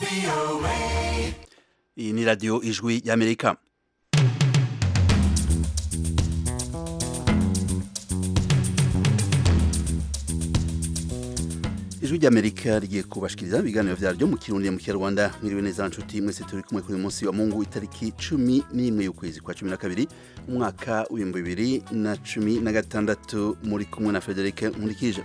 iyi ni radiyo ijwi y'amerika ijwi ry'amerika rigiye kubashikiriza ibiganiro vyaryo mu kirundi mu kinyarwanda mwiriwe neza nshuti mwese turi kumwe kuri uyu munsi wa mungu itariki cumi n'imwe y'ukwezi kwa cumi na kabiri umwaka w'ibihumbi bibiri na cumi na gatandatu muri kumwe na frederic nkurikije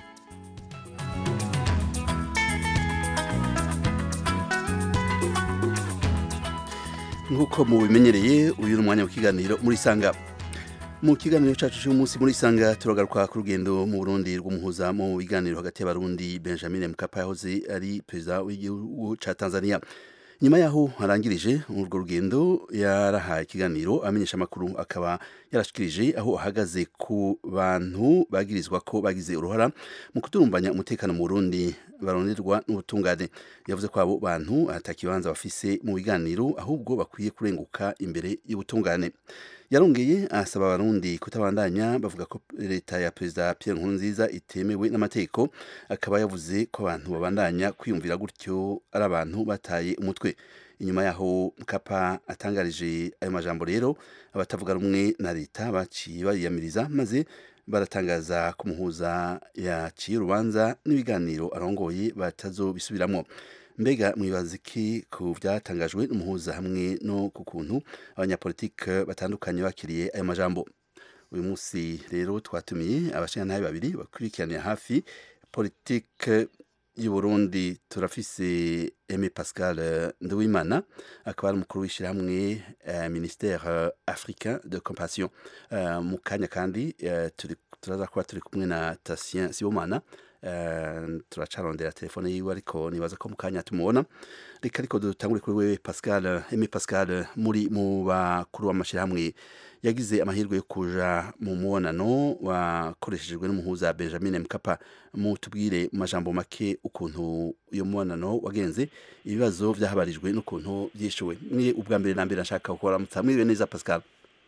nk'uko mubimenyereye uyu ni umwanya w'ikiganiro muri sanga mu kiganiro cyacu cy'umunsi muri sanga turagaruka ku rugendo mu burundi rw'umuhuza mu biganiro hagati y'abarundi benjamin mkapa yahoze ari perezida w'igihugu cya tanzania nyuma yaho arangirije urwo rugendo yarahaye ikiganiro amenyesha amakuru akaba yarashikirije aho ahagaze ku bantu bagirizwa ko bagize uruhara mu kuturumbanya umutekano mu Burundi baronderwa n'ubutungane yavuze ko abo bantu atakibanza bafise mu biganiro ahubwo bakwiye kurenguka imbere y'ubutungane yarongeye asaba abarundi kutabandanya bavuga ko leta ya perezida Pierre Nkurunziza itemewe n'amategeko akaba yavuze ko abantu babandanya kwiyumvira gutyo ari abantu bataye umutwe inyuma yaho Mkapa atangarije ayo majambo rero abatavuga rumwe na leta baciye bariyamiriza maze baratangaza ko umuhuza yaciye urubanza n'ibiganiro arongoye batazobisubiramwo mbega mwibaza iki ku byatangajwe n'umuhuza hamwe no ku kuntu abanyapolitike batandukanye bakiriye ayo majambo uyu munsi rero twatumiye abashingantahe babiri bakurikiranira hafi politike y'u Burundi turafise Aimé Pascal Nduwimana akaba ari umukuru w'ishyirahamwe uh, ministère africain de compassion uh, mu kanya kandi uh, turaza kuba turi kumwe na Tatien Sibomana turacarondera telefone yiwe ariko nibaza ko mu kanya tumubona reka ariko dutangure kuri wewe Pascal Aimé Pascal muri mu bakuru w'amashyirahamwe yagize amahirwe yo kuja mu mubonano wakoreshejwe n'umuhuza Benjamin Mkapa mu tubwire mu majambo make ukuntu uyo mubonano wagenze ibibazo vyahabarijwe n'ukuntu vyishuwe mwe ubwa mbere na mbere nshaka gukora mutamwiriwe neza Pascal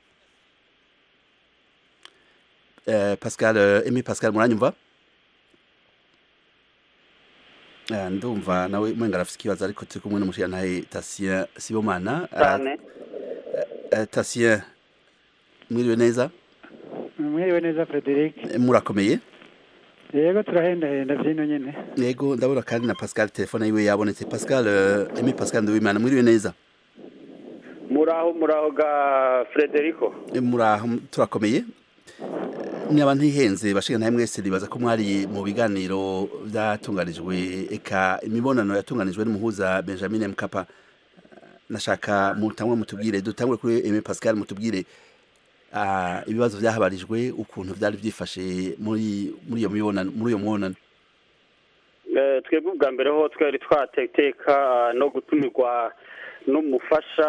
Uh, Pascal uh, Aimé Pascal muranyumva ndumva nawe mwenga arafite ikibazo ariko turi kumwe n'umushyiranahe Tatien Sibomana cyane Tatien mwiriwe neza mwiriwe neza Frederic murakomeye yego turahendahenda vyino nyene yego ndabona kandi na Pascal telefone yiwe yabonetse Pascal Aimé Pascal Nduwimana mwiriwe neza muraho muraho ga Frederico muraho turakomeye mwaba ntihenze bashinga mwese ribaza ko mwari mu biganiro byatunganijwe eka imibonano yatunganijwe n'umuhuza Benjamin Mkapa nashaka mutangwe mutubwire dutangwe kuri Aimé Pascal mutubwire uh, ibibazo byahabarijwe ukuntu byari byifashe muri muri iyo mibonano muri iyo mubonano twebwe ubwa mbere ho twari twatekeka no gutumirwa n'umufasha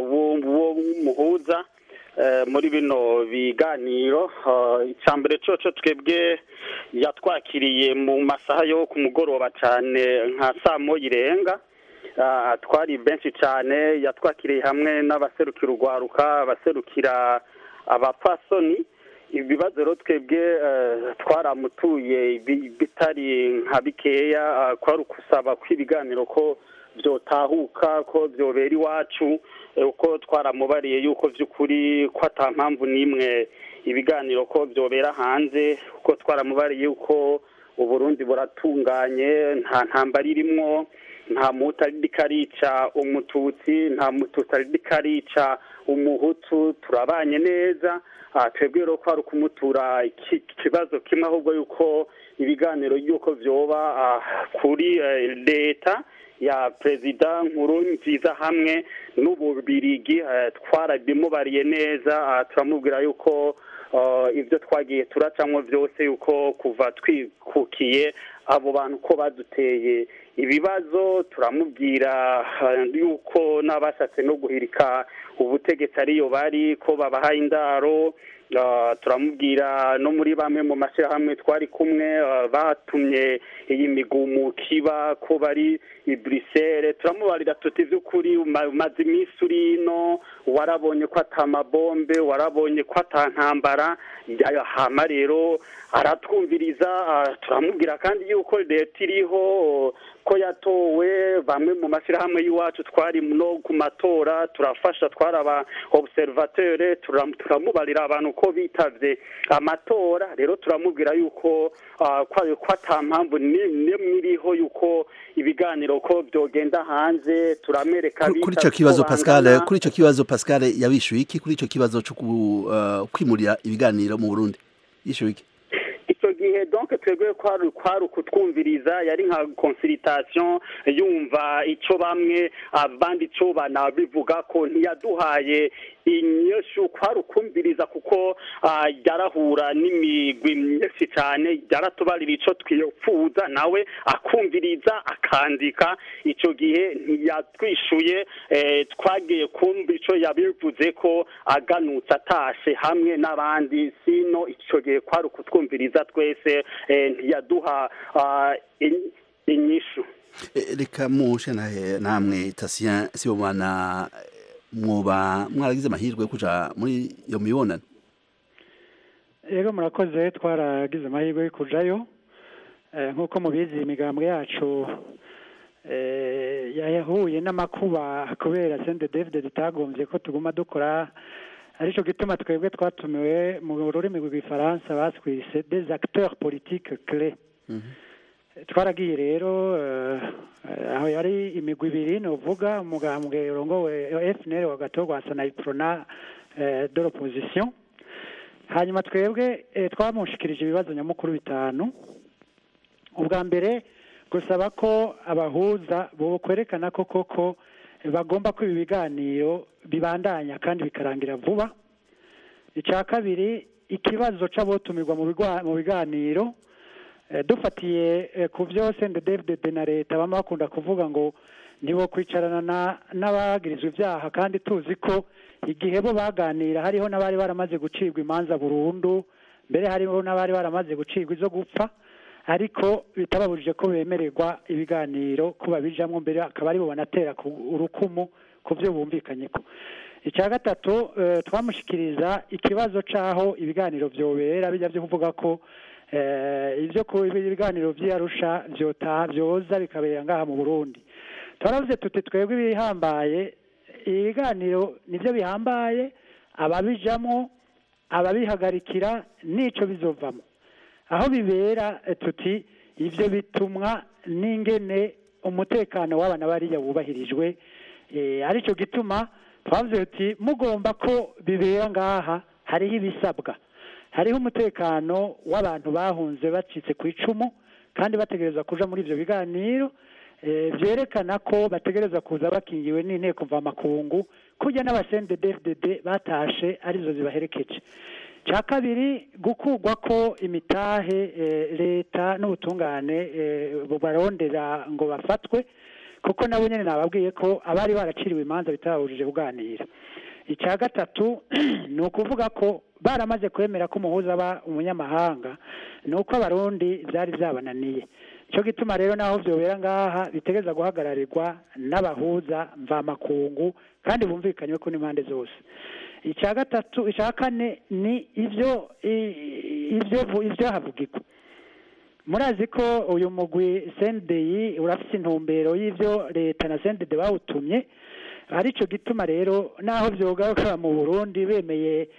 w'umuhuza muri bino biganiro icya mbere coco twebwe yatwakiriye mu masaha yo ku mugoroba cyane nka saa moya irenga twari benshi cyane yatwakiriye hamwe n'abaserukira urwaruka abaserukira abapfasoni ibibazo rero twebwe twaramutuye bitari nka bikeya kwari ukusaba kw'ibiganiro ko byotahuka ko byobera iwacu uko twaramubariye yuko by'ukuri ko ata mpamvu n'imwe ibiganiro ko byobera hanze uko twaramubariye yuko uburundi buratunganye nta ntambara irimwo nta muhutu ariko arica umututsi nta mututsi ariko arica umuhutu turabanye neza twebwe rero ko hari ukumutura ikibazo kimwe ahubwo yuko ibiganiro y'uko byoba kuri leta ya perezida nkuru nziza hamwe n'ububirigi twarabimubariye neza turamubwira yuko ibyo twagiye turacamo byose yuko kuva twikukiye abo bantu ko baduteye ibibazo turamubwira yuko n'abashatse no guhirika ubutegetsi ariyo bari ko babahaye indaro turamubwira no muri bamwe mu mashyirahamwe twari kumwe batumye iyi migumuko iba ko bari i burisere turamubarira tuti by'ukuri umaze iminsi uri ino warabonye ko atamabombe warabonye ko atantambara hama rero aratwumviriza turamubwira kandi yuko leta iriho ko yatowe bamwe mu mashyirahamwe y'iwacu twari no ku matora turafasha twari aba observateur turamubarira abantu ko bitavye amatora rero turamubwira yuko ko ata mpamvu nimwe iriho yuko ibiganiro ko byogenda hanze turamereka kuri ico kibazo Pascal kuri ico kibazo Pascal yabishuye iki kuri ico kibazo cyo kwimurira ibiganiro mu Burundi yishuye iki icyo gihe donc twebwe kwari kwari ukutwumviriza yari nka consultation yumva icyo bamwe abandi icyo banabivuga ko ntiyaduhaye inyishu kwari ukumviriza kuko yarahura n'imigwi myinshi cyane yaratubarira icyo twipfuza nawe akumviriza akandika icyo gihe ntiyatwishuye twagiye kumva icyo yabivuze ko aganutse atashe hamwe n'abandi sino icyo gihe kwari ukutwumviriza twese ntiyaduha inyishu reka mushe namwe tasiya sibomana mwoba mwaragize amahirwe yo kuja muri iyo mibonano rero murakoze twaragize amahirwe yo kujayo nk'uko mubizi imigambwe yacu yahuye n'amakuba kubera sende david ritagombye ko tuguma dukora aricyo gituma twebwe twatumiwe mu rurimi rw'ifaransa baswise des acteurs politiques clés twaragiye rero aho yari imigwi ibiri ni uvuga umugambwe urongowe fnr wa gato rwa sanayiprona de l'opposition hanyuma twebwe twamushikirije ibibazo nyamukuru bitanu ubwa mbere gusaba ko abahuza bo kwerekana ko koko bagomba ko ibi biganiro bibandanya kandi bikarangira vuba icya kabiri ikibazo cy'abotumirwa mu biganiro dufatiye ku byose david na leta baba bakunda kuvuga ngo nibo kwicarana n'abagirizwa ibyaha kandi tuzi ko igihe bo baganira hariho n'abari baramaze gucibwa imanza burundu mbere hariho n'abari baramaze gucibwa izo gupfa ariko bitababujije ko bemererwa ibiganiro ko babijamo mbere akaba aribo banatera urukumu ku byo bumvikanye ko icya gatatu twamushyikiriza ikibazo cy'aho ibiganiro byobera bijya byo kuvuga ko ibyo ku ibiganiro by'iyarusha byoza bikabera ngaha mu burundi turavuze tuti twebwe ibihambaye ibiganiro nibyo bihambaye ababijamo ababihagarikira n'icyo bizovamo aho bibera tuti ibyo bitumwa n'ingene umutekano w'abana bariya wubahirijwe aricyo gituma twavuze tuti mugomba ko bibera ngaha hariho ibisabwa hariho umutekano w'abantu bahunze bacitse ku icumu kandi bategereza kuja muri ibyo biganiro byerekana ko bategereza kuza bakingiwe n'inteko mvamakungu kujya n'abasende dfdd batashe arizo zibaherekeje cya kabiri gukugwa ko imitahe leta n'ubutungane barondera ngo bafatwe kuko nabo nyine nababwiye ko abari baraciriwe imanza bitababujije kuganira icya gatatu ni ukuvuga ko baramaze kwemera ko umuhuza aba umunyamahanga ni uko abarundi byari byabananiye cyo gituma rero naho byobera ngaha bitegereza guhagararirwa n'abahuza mvamakungu kandi bumvikanywe ko n'impande zose icya gatatu icya kane ni ibyo ibyo ibyo havugirwa murazi ko uyu mugwi sendeyi urafite intumbero y'ibyo leta na sendede bawutumye aricyo gituma rero naho byogaruka mu burundi bemeye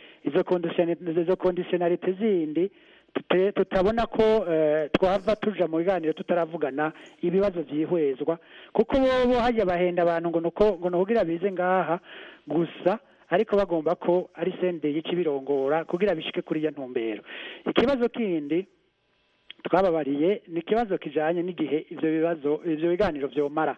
izo kondisiyonarite zindi tutabona ko twava tuja mu biganiro tutaravugana ibibazo byihwezwa kuko bo hajya bahenda abantu ngo nuko ngo nukugira bize ngaha gusa ariko bagomba ko ari sende yica ibirongora kugira bishike kuri iyo ntumbero ikibazo kindi twababariye ni ikibazo kijanye n'igihe ivyo bibazo ivyo biganiro vyomara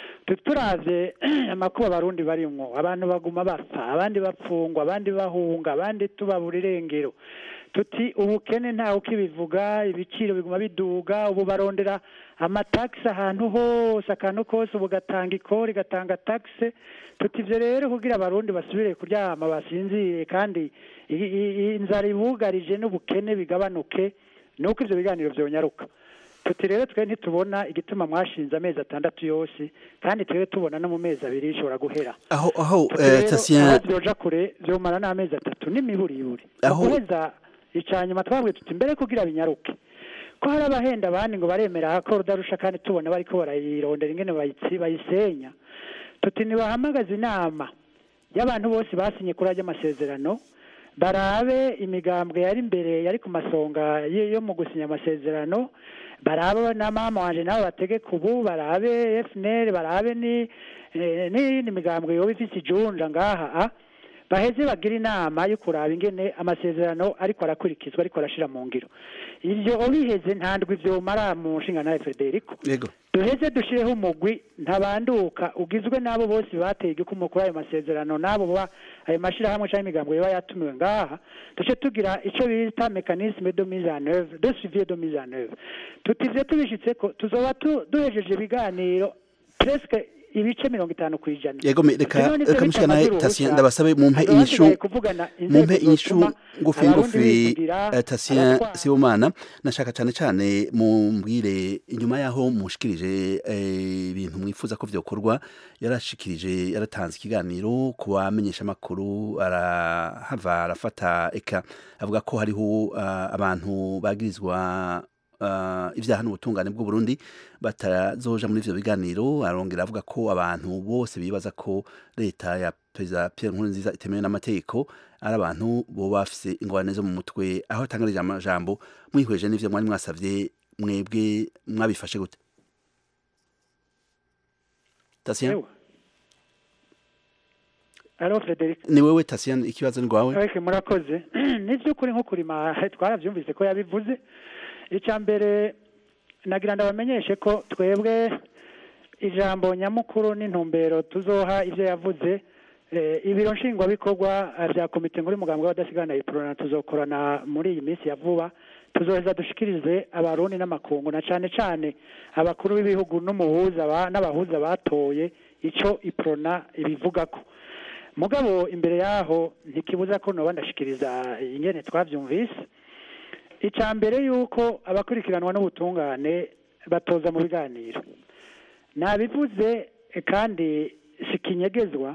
turavye amakuba abarundi barimwo abantu baguma bapfa abandi bapfungwa abandi bahunga abandi tubabura irengero tuti ubukene ntawe ukibivuga ibiciro biguma biduga ubu barondera amatagisi ahantu hose akantu kose ubu gatanga ikori gatanga tagisi tuti ibyo rero kugira abarundi basubire kuryama basinzire kandi i- i- i- inzara ibugarije n'ubukene bigabanuke ni uko ibyo biganiro byonyaruka tuti rero twe ntitubona igituma mwashinze amezi atandatu yose kandi twe tubona no mu mezi abiri ishobora guhera aho aho Tuti eh, rero, Tatien aho byoja kure byomara n'amezi atatu n'imiburiburi Aho- guheza icanyuma twabwiye tuti mbere kugira binyaruke ko hari abahenda abandi ngo baremera ko rudarusha kandi tubona bariko barayirondera ingene bayitsi bayisenya tuti nibahamagaza inama y'abantu bose basinye kuri ajya amasezerano barabe imigambwe yari imbere yari ku masonga ye- yo mu gusinya amasezerano barabe na mama wanje nabo bategeka ubu barabe FNL barabe ni eh, n'iyindi migambwe yoba ifise ijunja ngaha ah. baheze bagira inama yo kuraba ingene amasezerano ariko arakurikizwa ariko arashira mu ngiro ivyo biheze ntandwi vyomara mu nshinga na Federico yego duheze dushireho umugwi ntabanduka ugizwe n'abo bose bateye igikumu kuri ayo masezerano n'abo ba ayo mashirahamwe cyangwa imigambo yaba yatumiwe ngaha duce tugira icyo bita mekanisme de mise en œuvre de suivi de mise en œuvre tutivye tubishitse ko tuzoba tu- duhejeje ibiganiro presque ibice mirongo itanu ku ijana yego me- reka Rero nivyo reka mushikana bitamaze Tatien uruhusha. ndabasabe mumpe Hazoba inyishu hasigaye kuvugana inzego mumpe inyishu zotuma ngufi abarundi ngufi bivugira, eh, Tatien abatwara. Sibomana nashaka cyane cyane mumbwire inyuma yaho mushikirije eh, ibintu mwifuza ko vyokorwa yarashikirije yaratanze ikiganiro ku bamenyesha makuru arahava arafata eka avuga ko hariho ah, abantu bagirizwa uh, ivyaha n'ubutungane bw'u Burundi batazoja muri ivyo biganiro arongera avuga ko abantu bose bibaza ko leta ya perezida Pierre Nkurunziza itemewe n'amategeko ari abantu boba bafise ingorane zo mu mutwe aho atangarije amajambo mwihweje n'ivyo mwari mwasavye mwebwe mwabifashe gute Tatien Ewa. Alo Frederic ni wewe Tatien ikibazo ni gwawe Ariko murakoze ni by'ukuri nko kurima twarabyumvise ko yabivuze icya mbere nagira ndabamenyeshe ko twebwe ijambo nyamukuru n'intumbero tuzoha ibyo yavuze eh, ibiro nshingwabikorwa eh, bya komite nkuru y'umugambwe w'abadasigana iprona tuzokorana muri iyi minsi ya vuba tuzoheza dushikirize abarundi n'amakungu na cane cane abakuru b'ibihugu n'umuhuza ba- n'abahuza batoye ico iprona ibivugako mugabo imbere yaho ntikibuza ko noba ndashikiriza ingene twavyumvise icya mbere yuko abakurikiranwa n'ubutungane batoza mu biganiro nabivuze eh, kandi sikinyegezwa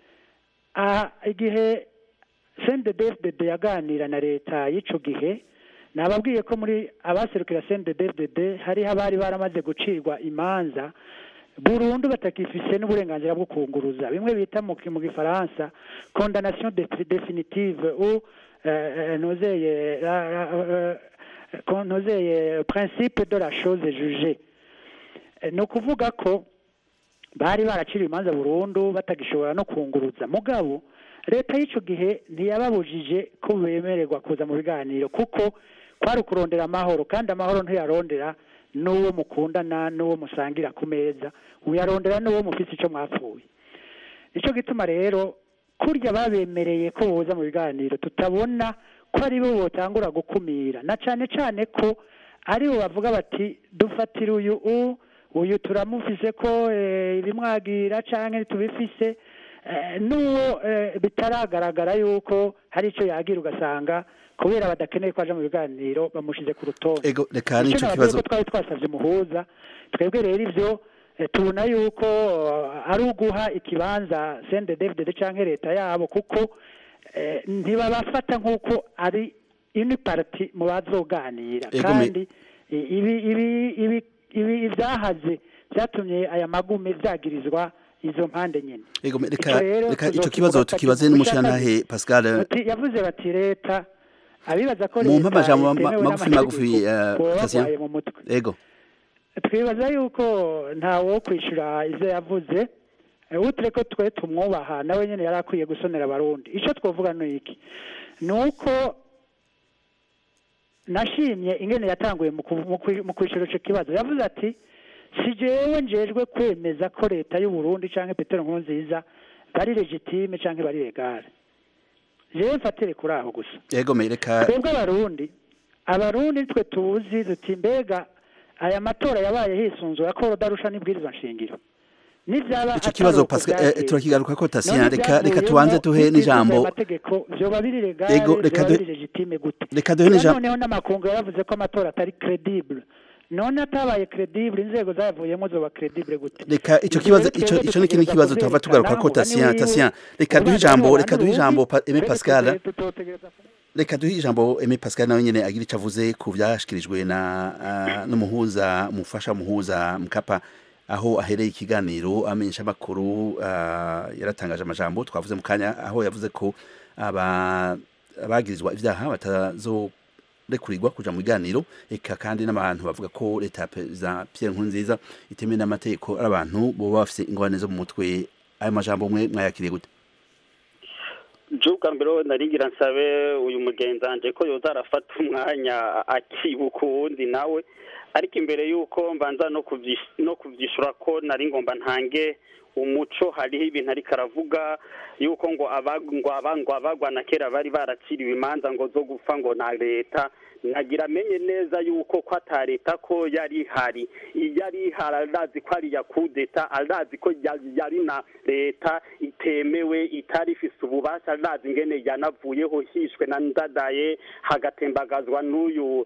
aha igihe CNDD-FDD yaganira na leta y'ico gihe nababwiye ko muri abaserukira CNDD-FDD hariho abari baramaze gucirwa imanza burundu batakifise n'uburenganzira bwo kunguruza bimwe bita mu mu gifaransa condamnation de- définitive ou euh, euh, nozeye la- la- euh, euh, nozeye principe de la chose jugée Eh, ni ukuvuga ko bari baraciriwe imanza burundu batagishobora no kunguruza mugabo leta y'icyo gihe ntiyababujije ko bemererwa kuza mu biganiro kuko kwari ukurondera amahoro kandi amahoro ntiyarondera n'uwo mukundana n'uwo musangira ku meza uyarondera n'uwo mufite icyo mwapfuye nicyo gituma rero kurya babemereye ko boza mu biganiro tutabona ko ari bo botangura gukumira na cyane cyane ko ari bo bavuga bati dufatire uyu u uyu turamufise ko eh, ibimwagira canke tubifise eh, n'uwo eh, bitaragaragara yuko hari ico yagira ugasanga kubera badakeneye ko aja mu biganiro bamushize ku rutonde ego reka icyo nico nababwiye kibazo ko twari twasavye umuhuza twebwe rero ivyo eh, tubona yuko eh, ari uguha ikibanza sende david canke leta yabo kuko eh, ntibabafata nk'uko ari ini parti mu bazoganira Ego me- kandi i- ibi ibi ibi ibi ibyahaze byatumye aya magume vyagirizwa izo mpande nyene ego me- Ico reka rero reka ico tuzokivuga kibazo tutaki- tukibaze n'umushirantahe Pascal Bati- yavuze bati leta abibaza ko Mumpe leta amajambo ma- itemewe magufi n'amategeko, magufi, eh, boba Tatien. barwaye mu mutwe ego twibaza yuko ntawo kwishyura ibyo yavuze Eh, utire ko twe tumwubaha nawe nyine yari akwiye gusonera abarundi icyo twavuga ni iki ni uko nashimye ingene yatanguye mu ku- mu kwi- mu kwishyura icyo kibazo yavuze ati si jewe njejwe kwemeza ko leta y'u Burundi canke Petero Nkurunziza bari legitime canke bari legale jewe mfatire kuri aho gusa yego me reka twebwe abarundi abarundi twe tuzi duti mbega aya matora yabaye hisunzura ko rudarusha n'ibwirizwa nshingiro nivyaba ico kibazo atari uko Pascal eh, vyagenze. turakigaruka ko Tasiana None reka reka ivyavuyemo tubanze tuhe n'ibwirizwa n'ijambo y'amategeko vyoba biri legale Ego, reka vyoba duhe- biri legitime gute reka duhe Ega n'ijambo noneho n'amakungu yaravuze ko amatora atari credible none atabaye credible inzego zavuyemo zoba credible gute reka ico Ivyo kibazo rero ico twebwe ico ni kindi dutegereza kibazo tuhava tugaruka ko kuvyerekana, Tasiana umugani Tasiana wiwe, reka duhe ubanza ijambo abantu reka duhe ubundi, ijambo Pa- Aimé twebwe Pascal tuze- tutotegereza reka duhe ijambo Aimé Pascal nawe nyene agira ico avuze ku vyashikirijwe na ah, n'umuhuza umufasha muhuza mukapa aho ahereye ikiganiro amenyesha amakuru ah, yaratangaje amajambo twavuze mu kanya aho yavuze ko aba abagirizwa ivyaha batazorekurirwa kuja mu biganiro eka kandi n'abantu bavuga ko leta ya perezida Pierre Nkurunziza itemewe n'amategeko ari abantu boba bafise ingorane zo mu mutwe ayo majambo mwe mwayakiriye gute bwa mbere narigira nsabe uyu mugenzanje ko yoza arafata umwanya akibuka uwundi nawe ariko imbere y'uko mbanza no kubyish- no kubyishura ko nari ngomba ntange umuco hariho ibintu ariko aravuga yuko ngo abag- ngo aba- ngo abagwana kera bari baraciriwe imanza ngo zo gupfa ngo na leta nagira amenye neza yuko ko ata leta ko yari ihari yari ihari arazi ko ari iya kudeta arazi ko ya- yari na leta itemewe itari ifise ububasha arazi ingene yanavuyeho hishwe na ndadaye hagatembagazwa n'uyu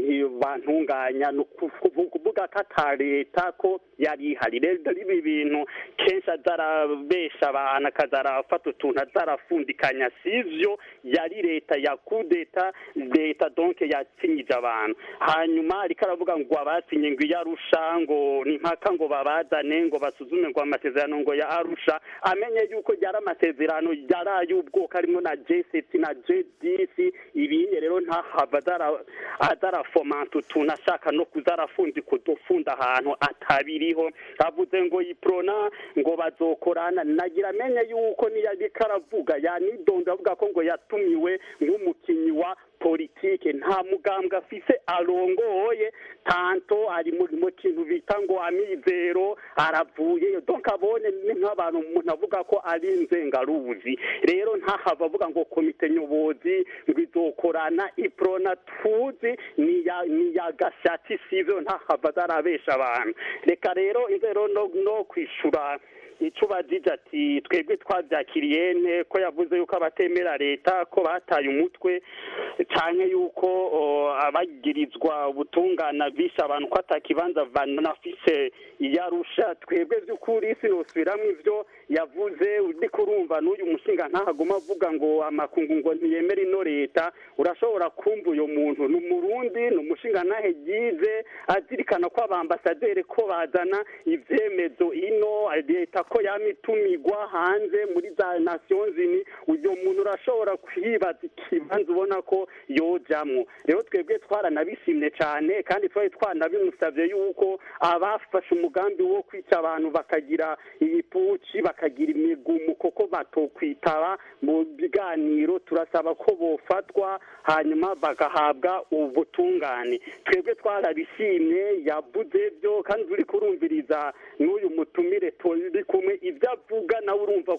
bantunganya ni ukuvu- kuvuga ko ata leta ko yari ihari rero ibi bintu kenshi azarabesha abantu akaza arafata utuntu azarafundikanya sivyo yari leta ya kudeta leta donc yatsinyije abantu hanyuma ariko aravuga ngo abasinye ngo iyo arusha ngo ni mpaka ngo babazane ngo basuzume ngo amasezerano ngo ya arusha amenye yuko yari amasezerano yari ay'ubwoko harimo na j7 na j10 ibinye rero ntahava azara- azarafomanta utuntu ashaka no kuzarafundika udufunda ahantu atabiriho avuze ngo yiprona ngo bazokorana nagira amenye yuko niyo ariko aravuga yanidonda avuga ko ngo yatumiwe nk'umukinyi wa politike nta mugambwe afise arongoye tanto ari mu mu kintu bita ngo amizero aravuyeyo donc abone ni nk'abantu umuntu avuga ko ari inzengaruzi rero ntahava avuga ngo komite nyobozi ngo izokorana iprona tuzi ni ya ni ya gashati sivyo ntahava azarabesha abantu reka rero inzero no, no kwishura icyo bagije ati twebwe twabyakiriye nte ko yavuze yuko abatemera leta ko bataye umutwe cyane yuko o, abagirizwa ubutungana bishe abantu ko atakibanza banafise iyarusha twebwe by'ukuri sinosubiramo ivyo yavuze uri kurumva n'uyu mushinga ntahaguma avuga ngo amakungu ngo ntiyemere ino leta urashobora kumva uyo muntu ni umurundi ni umushinga ntahe yize azirikana ko abambasaderi ko bazana ivyemezo ino leta ko yama itumigwa hanze muri za nations unies uyo muntu urashobora kwibaza ikibanza ubona ko yojamwo rero twebwe twaranabishimye cyane kandi twari twanabimusavye yuko abafashe umugambi wo kwica abantu bakagira ibipuci bakagira imigumuko ko batokwitaba mu biganiro turasaba ko bofatwa hanyuma bagahabwa ubutungane twebwe twarabishimye yavuze byo kandi turi kurumviriza n'uyu mutumire turi kumwe ibyo avuga nawe urumva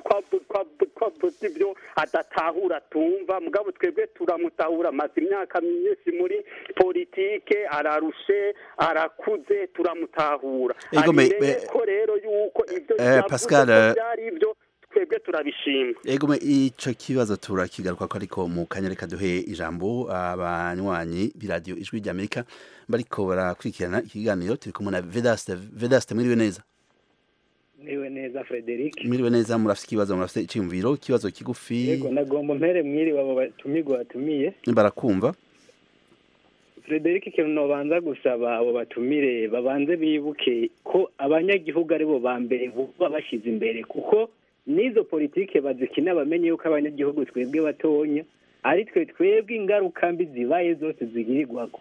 ko avuze ibyo adatahura tumva mugabo twebwe turamutahura amaze imyaka myinshi muri politike ararushe arakuze turamutahura Ego, me- abimenye me- ko rero yuko ibyo Eh, yavuze Pascal, ko eh, byari ibyo twebwe turabishima Ego me ico kibazo turakigaruka ko ariko mu kanya reka duhe ijambo abanywanyi b'iradiyo ijwi ry'Amerika bariko barakurikirana ikiganiro turi kumwe na Vedaste Vedaste mwiriwe neza Niwe neza Frederic. mwiriwe neza murafite ikibazo murafite iciyumviro ikibazo kigufi Yego nagomba mpere mwiriwe abo batumirwa batumiye. barakumva Frederic ikintu nobanza gusaba abo batumire babanze bibuke ko abanyagihugu aribo ba mbere buba bashyize imbere kuko n'izo politike bazikina bamenye yuko abanyagihugu twebwe batonya ari twe twebwe ingaruka mbi zibaye zose zigirirwako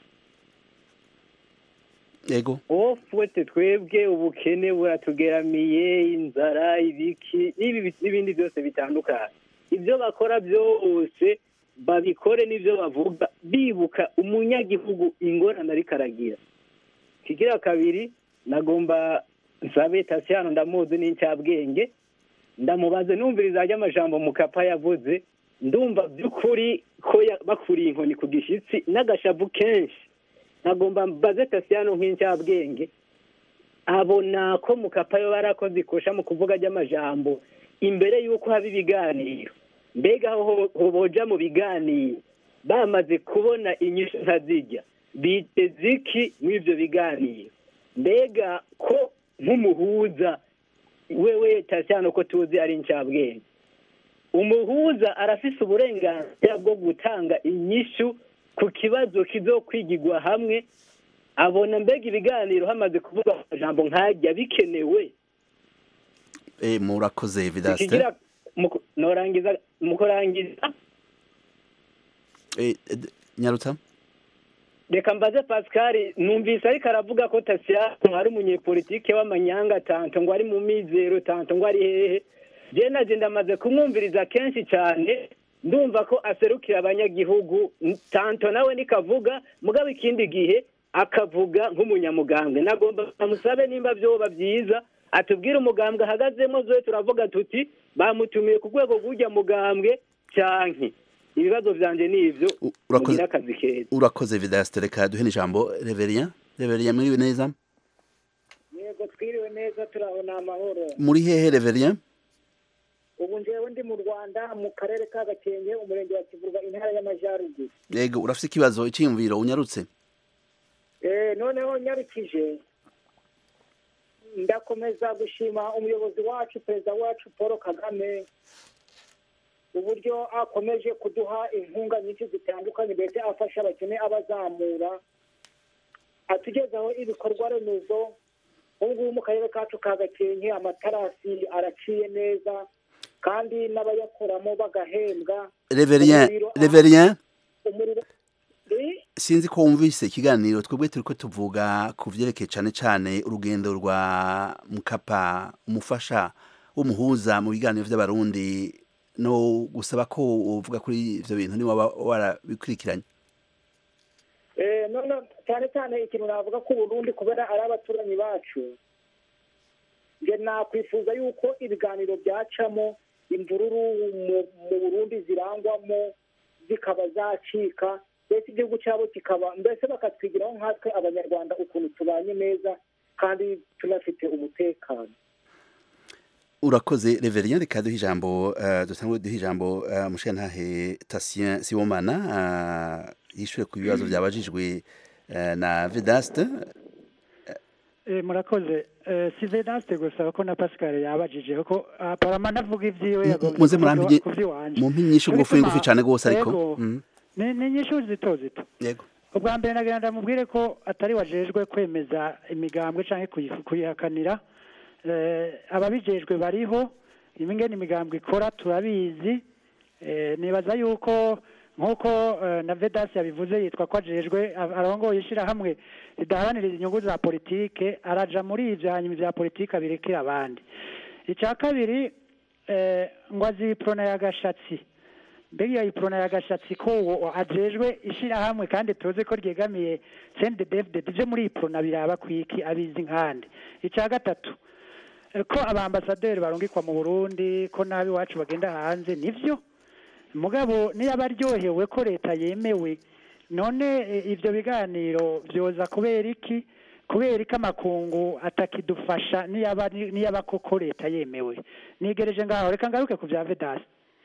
Ego ofwete twebwe ubukene buratugeramiye inzara ibiki n'ibi- n'ibindi byose bitandukanye ibyo bakora byose babikore n'ibyo bavuga bibuka umunyagihugu ingorane ariko aragira kigira kabiri nagomba nsabe tasiyano ndamuzi n'incabwenge ndamubaze numviriza ry'amajambo mukapa yavuze ndumva by'ukuri ko ya- bakuriye inkoni ku gishyitsi n'agashavu kenshi nagomba mbaze tasiyano nk'incyabwenge abona ko mukapayo barakoze ikosha mu kuvuga ry'amajambo imbere y'uko haba ibiganiro mbega aho ho- boja mu biganiro bamaze kubona inyishu ntazijya biteze iki muri ibyo biganiro mbega ko nk'umuhuza wewe tasiyano ko tuzi ari incabwenge umuhuza arafise uburenganzira bwo gutanga inyishu ku kibazo kizokwigirwa hamwe abona mbega ibiganiro hamaze kuvuga amajambo nkajya bikenewe Eh, murakoze vidaste ikigira mu- norangiza mu kurangiza Eh, eh, d- nyarutsa reka mbaze pascal numvise ariko aravuga ko tasiyano ari umunyepolitike w'amanyanga tanto ngo ari mu mizero tanto ngo ari hehe je naje ndamaze kumwumviriza kenshi cyane ndumva ko aserukira abanyagihugu tanto nawe nikavuga mugabo ikindi gihe akavuga nk'umunyamugambwe nagomba amusabe nimba vyoba vyiza atubwire umugambwe ahagazemo zoe turavuga tuti bamutumiye ku rwego rw'urya mugambwe canke ibibazo vyanje ni ivyo U- urakoze- mugire akazi keza urakoze vidaste reka duhe n'ijambo reverien reverien mwiriwe neza yego twiriwe neza turabona amahoro muri hehe reverien ubu njyewe ndi mu rwanda mu karere ka gakenke umurenge wa kivurwa intara y'amajyaruguru yego urafise ikibazo icyiyumviro unyarutse Eh, noneho nyarukije ndakomeza gushima umuyobozi wacu perezida wacu paul kagame uburyo akomeje kuduha inkunga nyinshi zitandukanye ndetse afasha abakene abazamura atugezaho ibikorwa remezo ubu ngubu mu karere kacu ka gakenke amatarasi araciye neza kandi n'abayakoramo bagahembwa reverien Umuriro- reverien umuriro Eh, sinzi ko wumvise ikiganiro twebwe turiko tuvuga ku vyerekeye cane cane urugendo rwa mukapa umufasha w'umuhuza mu biganiro vy'abarundi no gusaba ko uvuga kuri ivyo bintu ni waba warabikurikiranye Eh, none cyane cyane ikintu navuga ko Burundi kubera ari abaturanyi bacu nge nakwifuza yuko ibiganiro byacamo imvururu mu, mu Burundi zirangwamo zikaba zacika mbese igihugu cyabo kikaba mbese bakatwigiraho nkatwe abanyarwanda ukuntu tubanye neza kandi tunafite umutekano urakoze reverien reka duhe ijambo uh, dusangwe duhe ijambo uh, mushantahe tasien sibomana uh, yishure ku bibazo vyabajijwe uh, na vedaste Eh, murakoze Eh, si vedaste gusa ko na pascal yabajije ko ah, parama navuga ivyiwe M- yagombye muze kuvuga murampe ku vy'iwanje. mumpe inyishu ngufi Ariko ngufi ma- cane gose ariko yego, Mm, ni ni inyishu zito zito yego ubwa mbere nagira ndamubwire ko atari wajejwe kwemeza imigambwe canke kuyi- kuyihakanira eh, ababijejwe bariho imingene imigambwe ikora turabizi eh, nibaza yuko nk'uko eh, na vedasi yabivuze yitwa ko ajejwe a- arongoye ishirahamwe ridaharanira inyungu za politike araja muri ivyo hanyuma ivya politike abirekera abandi icya kabiri eh, ngo aziprona y'agashatsi mbega iyo iprona y'agashatsi ko uwo ajejwe ishirahamwe kandi tuzi ko ryegamiye sende david ivyo muri iprona biraba kwiki abizi nkande icya gatatu eh, ko abambasaderi barungikwa mu burundi ko nabi iwacu bagenda hanze nivyo mugabo niyo aryohewe ko leta yemewe none eh, ivyo biganiro vyoza kubera iki kubera ko amakungu atakidufasha niyaba niyaba koko leta yemewe nigereje ngaho reka ngaruke ku bya vedasi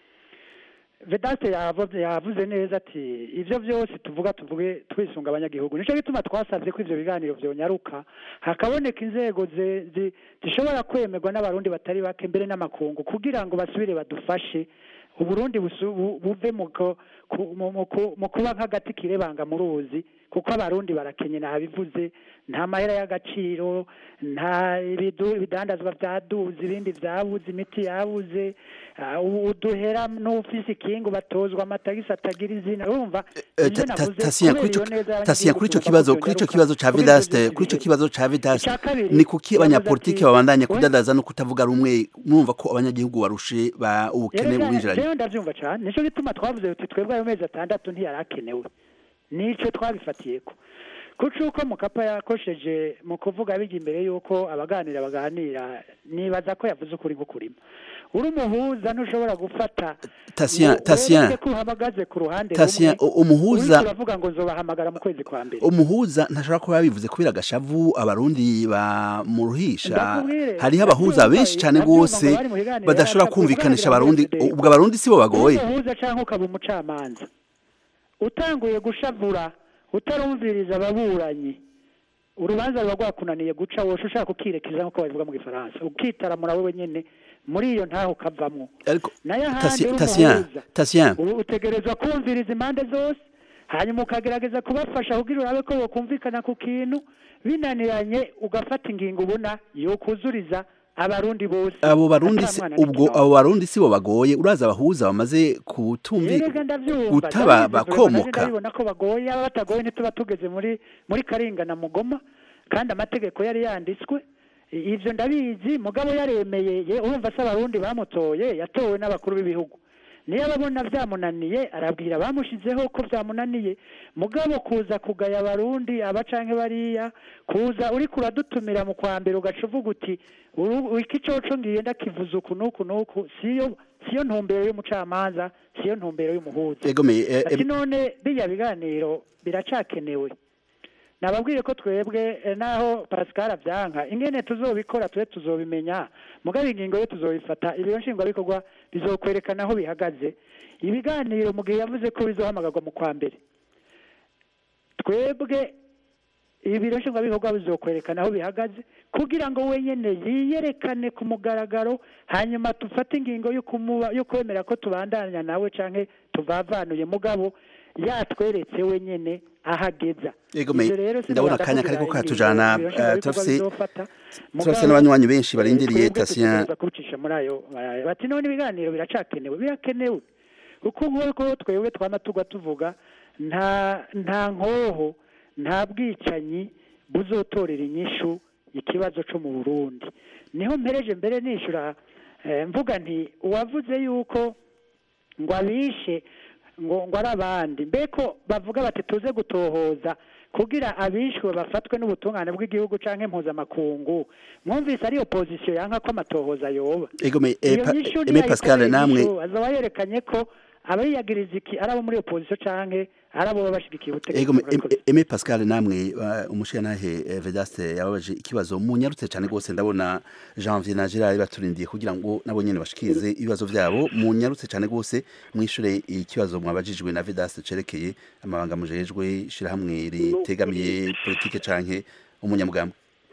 vedasi yavuze yavuze neza ati ivyo vyose tuvuga tuvuge twisunga abanyagihugu nico gituma twasavye ko ivyo biganiro vyonyaruka hakaboneka inzego ze- zi- zishobora kwemerwa n'abarundi batari bake mbere n'amakungu kugira ngo basubire badufashe uburundi busu- bu- buve mu ko- ku- mu- mu ku- mu kuba nk'agati kirebanga mu ruzi kuko abarundi barakenye nabivuze nta mahera y'agaciro nta ibidu- ibidandazwa vyaduze ibindi vyabuze imiti yabuze ah, ubu uduhera n'ufise ikingu batozwa amatagisi atagira izina urumva Eh, ivyo ta- ta- navuze Tasien, kubera kuri ico- iyo neza Tasien, kuri ico y'abanyagihugu kibazo tuvuga ko kuri ico vyonyaruka, kibazo ca kubera ivyo vedaste vyose kuri ico biheze. kibazo ca vedaste Ica kabiri, ni kuki yavuze abanyapolitike ati, babandanya we- kudadaza no kutavuga rumwe mwumva ko abanyagihugu barushe ba ubukene bubinjiranye rero ndavyumva cane nico gituma twavuze tuti twebwe ayo mezi atandatu ntiyari akenewe nico twabifatiyeko kuko uko mukapa yakosheje mu kuvuga bijya imbere y'uko abaganira baganira nibaza ko yavuze ukuri gukurima uri umuhuza ntushobora gufata Tatien, ngo Tatien. wereke ko uhamagaze ku ruhande Tatien, rumwe, u- umuhuza- uriko uravuga ngo nzobahamagara mu kwezi kwa mbere umuhuza ntashobora kuba yabivuze kubera agashavu abarundi bamuruhisha Ndakubwire, hariho abahuza ndabyumva, benshi cyane ndabyumva rwose ngo bari mu biganiro, badashobora yarashaka kumvikanisha kuganira abarundi muri FDP. ubwo abarundi sibo bagoye uri umuhuza cyangwa ukaba umucamanza utanguye gushavura utarumviriza ababuranyi urubanza ruba rwakunaniye guca wose ushaka ukirekiza nk'uko babivuga mu gifaransa ukitaramura wowe nyine muri iyo ntaho ukavamo ariko nayo ahandi Tatien- uri Tatien, umuhuza Tatien. ubu utegerezwa kumviriza impande zose hanyuma ukagerageza kubafasha kugira urabe ko bokumvikana ku kintu binaniranye ugafata ingingo ubona yokuzuriza abarundi bose abo barundi si- Atamwana ubwo n'ikinono. abo barundi sibo bagoye uraza abahuza bamaze kutumvi Erega ndabyumva gutaba ndabizi, bakomoka ndabibona ko bagoye aba batagoye ntituba tugeze muri muri karinga na mugoma kandi amategeko yari yanditswe I- ivyo ndabizi mugabo yaremeye ye urumva se abarundi bamutoye yatowe n'abakuru b'ibihugu niyo ababona byamunaniye arabwira bamushizeho ko byamunaniye mugabo kuza kugaya abarundi aba canke bariya kuza uriko uradutumira mu kwa mbere ugaca uvuga uti "Uru- iki coco ngiye ndakivuza uku n'uku n'uku siyo siyo ntumbero y'umucamanza siyo ntumbero y'umuhuza egomeye eh, ati em- none bijya biganiro biracakenewe nababwiye ko twebwe eh, naho pascal avyanka ingene tuzobikora twe tuzobimenya mugabo ingingo yo tuzobifata ibiro nshingwabikorwa bizokwerekana aho bihagaze ibiganiro mu gihe yavuze ko bizohamagarwa mu kwa mbere twebwe ibiro nshingwabikorwa bizokwerekana aho bihagaze kugira ngo wenyene yiyerekane ku mugaragaro hanyuma dufate ingingo yo kumuba yo kwemera ko tubandanya nawe canke tuvavanuye mugabo yatweretse wenyene ahageza Egome, Ivyo rero sinabasha ndabona akanya kugira kariko ingingo katujana, ibiro eh, nshingwabikorwa turafise- bizofata. turafise Mugabo, n'abanywanyi benshi barindiriye twebwe Tatien dutegerezwa kubicisha muri ayo ayo. bati none ibiganiro biracakenewe birakenewe kuko nk'uko twebwe twama tugwa tuvuga nta nta nkoho nta bwicanyi buzotorera inyishu ikibazo co mu burundi niho mpereje mbere nishura eh, mvuga nti uwavuze yuko ngo abishe ngo ngo ari abandi mbeko bavuga bati tuze gutohoza kugira abishwe bafatwe n'ubutungane bw'igihugu canke mpuzamakungu mwumvise ari opozisiyo yanka ko amatohoza yoba egome eh, iyo pa- nyishu Aimé Pascal namwe azaba yerekanye ko abayiyagiriza iki ari abo muri opozisiyo canke ari abo baba bashigikiye ubutegetsi Ego murakoze. Em- Aimé Pascal namwe uh, umushiyantahe eh, Vedaste yababaje ikibazo munyarutse cyane rwose ndabona Janvier na Gerard baturindiye kugira ngo nabo nyene bashikirize ibibazo vyabo munyarutse cyane rwose mwishure ikibazo mwabajijwe na Vedaste cerekeye amabanga mujejwe shirahamwe ritegamiye politike canke umunyamugambwe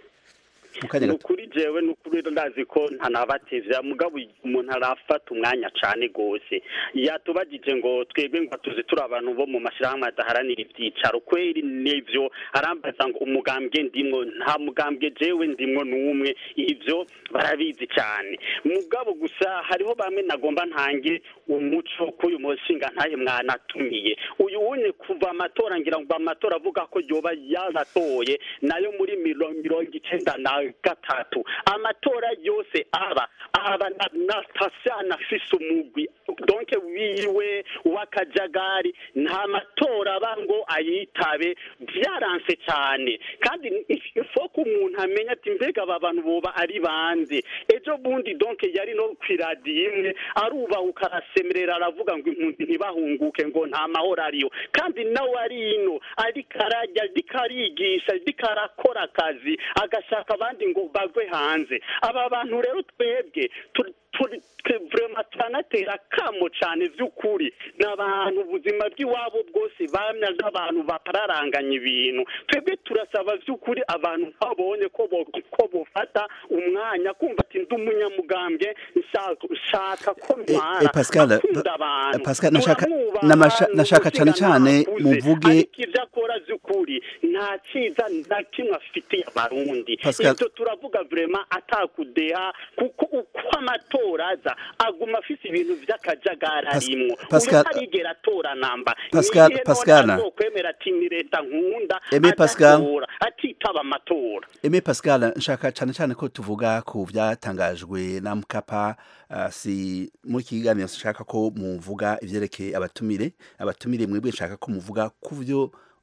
mukanya ni gato ukuri jewe ni ukuri ndazi ko ntanabatevya mugabo umuntu arafata umwanya cane gose yatubagije ngo twebwe ngo tuzi turi abantu bo mu mashirahamwe adaharanira ivyicaro kweri nivyo arambaza ngo umugambwe ndimwo nta mugambwe jewe ndimwo n'umwe ivyo barabizi cane mugabo gusa hariho bamwe nagomba ntange umuco k'uyu mushinga ntaye mwanatumiye uyu wunye kuva amatora ngira ngo amatora avuga ko yoba yaratoye nayo muri miro- mirongo icenda na gatatu amatora yose aba aba na, na tasana afise umugwi donc wiwe w'akajagari nta matora aba ngo ayitabe vyaranse cane kandi ifo ko umuntu amenya ati mbega aba bantu boba ari bande ejo bundi donc yari no kwiradiyo imwe arubahuka arasemerera aravuga ngo impunzi ntibahunguke ngo nta mahoro ariyo kandi nawe ari ino ariko arajya ariko arigisha ariko arakora akazi agashaka abandi ngo bagwe hanze aba bantu rero twebwe turi turi twe vrema turanatera kamo cane vy'ukuri ni abantu ubuzima bw'iwabo bwose bamya nk'abantu batararanganya ibintu twebwe turasaba vy'ukuri abantu babonye ko bo- ko bofata umwanya kumva ati ndi umunyamugambwe nshaka nshaka ko Eh, ntwara eh, Pascal, akunda Pa- abantu Pascal, nashaka- turamwubaha, namasha- ni nashaka cane umushinga cane ntakuze. muvuge- ariko ivyo akora vy'ukuri nta ciza na kimwe afitiye abarundi Pascal- ivyo turavuga vrema atakudeha kuko uko amatora aza aguma afise ibintu vy'akajagari Pas- arimwo Pascal- uyu arigera atora namba Pascal- Nihe none Pascal. azokwemera ati ni leta nkunda Aimé Pascal. adatora atitaba amatora Aimé Pascal nshaka cyane cyane ko tuvuga ku byatangajwe na Mkapa uh, si muri iki kiganiro nshaka ko muvuga ivyerekeye abatumire abatumire mwebwe nshaka ko muvuga ku byo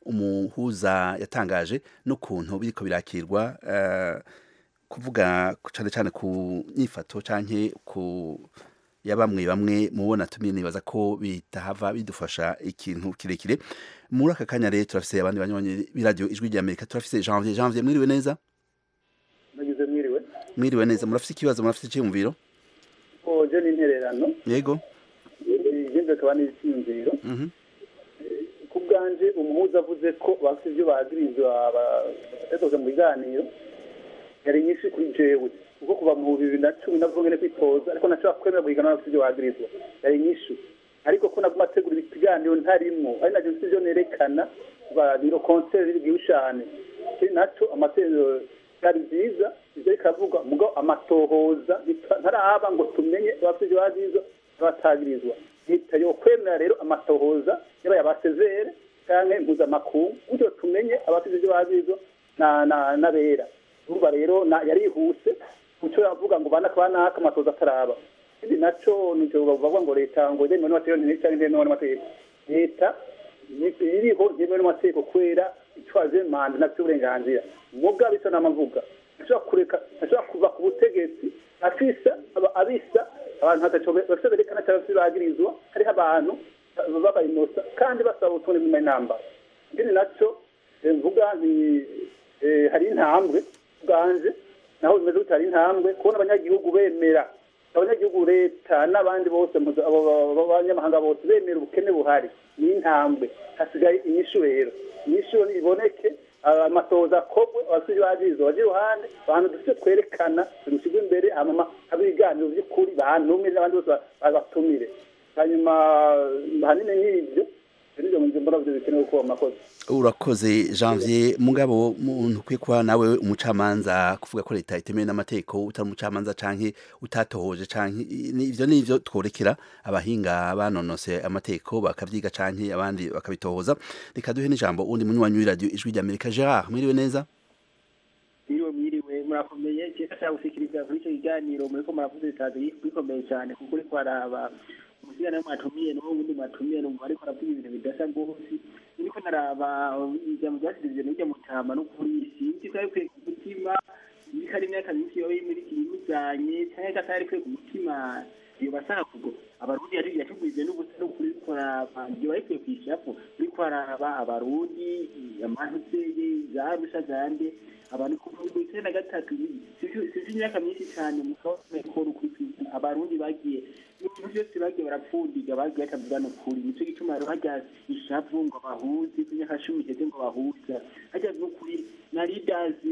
umuhuza yatangaje n'ukuntu biriko birakirwa eh, kuvuga cyane cyane ku nyifato canke ku ya bamwe bamwe mubona tumye nibaza ko bitahava bidufasha ikintu kirekire muri aka kanya rero turafise abandi banywanyi b'iradiyo ijwi rya amerika turafise janvier janvier mwiriwe neza nagize mwiriwe mwiriwe neza murafise ikibazo murafise icyiyumviro oje n'intererano yego igende akaba n'icyiyumviro mhm ku bwanje umuhuza avuze ko bafite ibyo bagirizwa batekoze mu biganiro yari nyinshi kuri jewe kuko kuva mu bibiri na cumi navuga ngene kwitoza ariko nashobora kwemera guhigana bafite ibyo bagirizwa yari nyinshi ariko ko naguma ategura ibiganiro ntarimwo ari navyo mfite ivyo nerekana biro konseri bw'iwushane kiri naco amatorero byari byiza ivyo bikavuga mugo amatohoza ntaraba ngo tumenye abafite ibyo bagirizwa n'abatagirizwa leta yo kwemera rero amatohoza yaba yabasezere canke impuzamakungu gutyo tumenye abafite ibyo bagirizwa na na n'abera urumva rero na- yarihuse kuco yavuga ngo bana kabanaka amatohoza ataraba ikindi naco nico bavuga ngo leta ngo yemewe n'amategeko canke ntemewe n'amategeko leta ni- iriho yemewe n'amategeko kubera itwaje manda nafite uburenganzira muga bisa n'amavuga ashobora kureka ashobora kuva ku butegetsi afisa aba- abisa abantu hataco bafite berekana cyangwa se bagirizwa hariho abantu babayinosa kandi basaba utundi mu inamba ikindi naco eh, mvuga ni eh, hari intambwe bwanje naho bimeze gutya hari intambwe kubona abanyagihugu bemera abanyagihugu leta n'abandi bose mpuza- abo- abo- abo- abanyamahanga bose bemera ubukene buhari ni intambwe hasigaye inyishu rero inyishu iboneke aba- amatohoza akorwe abasivyi bagirizwa baje iruhande abantu dufite twerekana tubishyirwe imbere hanyuma habe ibiganiro by'ukuri bantumire n'abandi bose ba- babatumire hanyuma hanini n'ibyo nivyo mu mbona vyo bikenewe kuba amakosa urakoze janvier mugabo muntu ukwiye kuba nawe umucamanza kuvuga ko leta itemewe n'amategeko utari umucamanza canke utatohoje canke ni- ivyo ni ivyo tworekera abahinga banonose amategeko bakavyiga canke abandi bakabitohoza reka duhe n'ijambo uwundi munywanyi w'iradiyo ijwi rya amerika gerard mwiriwe neza mwiriwe mwiriwe murakomeye keka cyangwa gushikiriza kuri icyo kiganiro muriko muravuze bitazi bikomeye cyane kuko uriko araba umusigana mwatumiye n'uwo wundi mwatumiye n'umuntu ariko aravuga ibintu bidasa rwose niko naraba ijambo ryasizwe n'irya mutama n'ukuri sinzi ko ari kwiye ku mutima niko ari imyaka myinshi yoba imujanye cyangwa ko atari kwiye ku mutima iyo basaka kugo abarundi yari yatugwize n'ubusa n'ukuri uriko araba iyo bari kwiye kwishapo uriko araba abarundi amahuseye za rusha zande abantu kuva mu icyenda na gatatu sinzi imyaka myinshi cyane mukabakora ukuri abarundi bagiye ibintu byose bagiye barapfundiga bagiye batavugana ukuri nicyo gituma rero hajya ishavu ngo bahuze imyaka cumi iheze ngo bahuza hajya n'ukuri na lidazi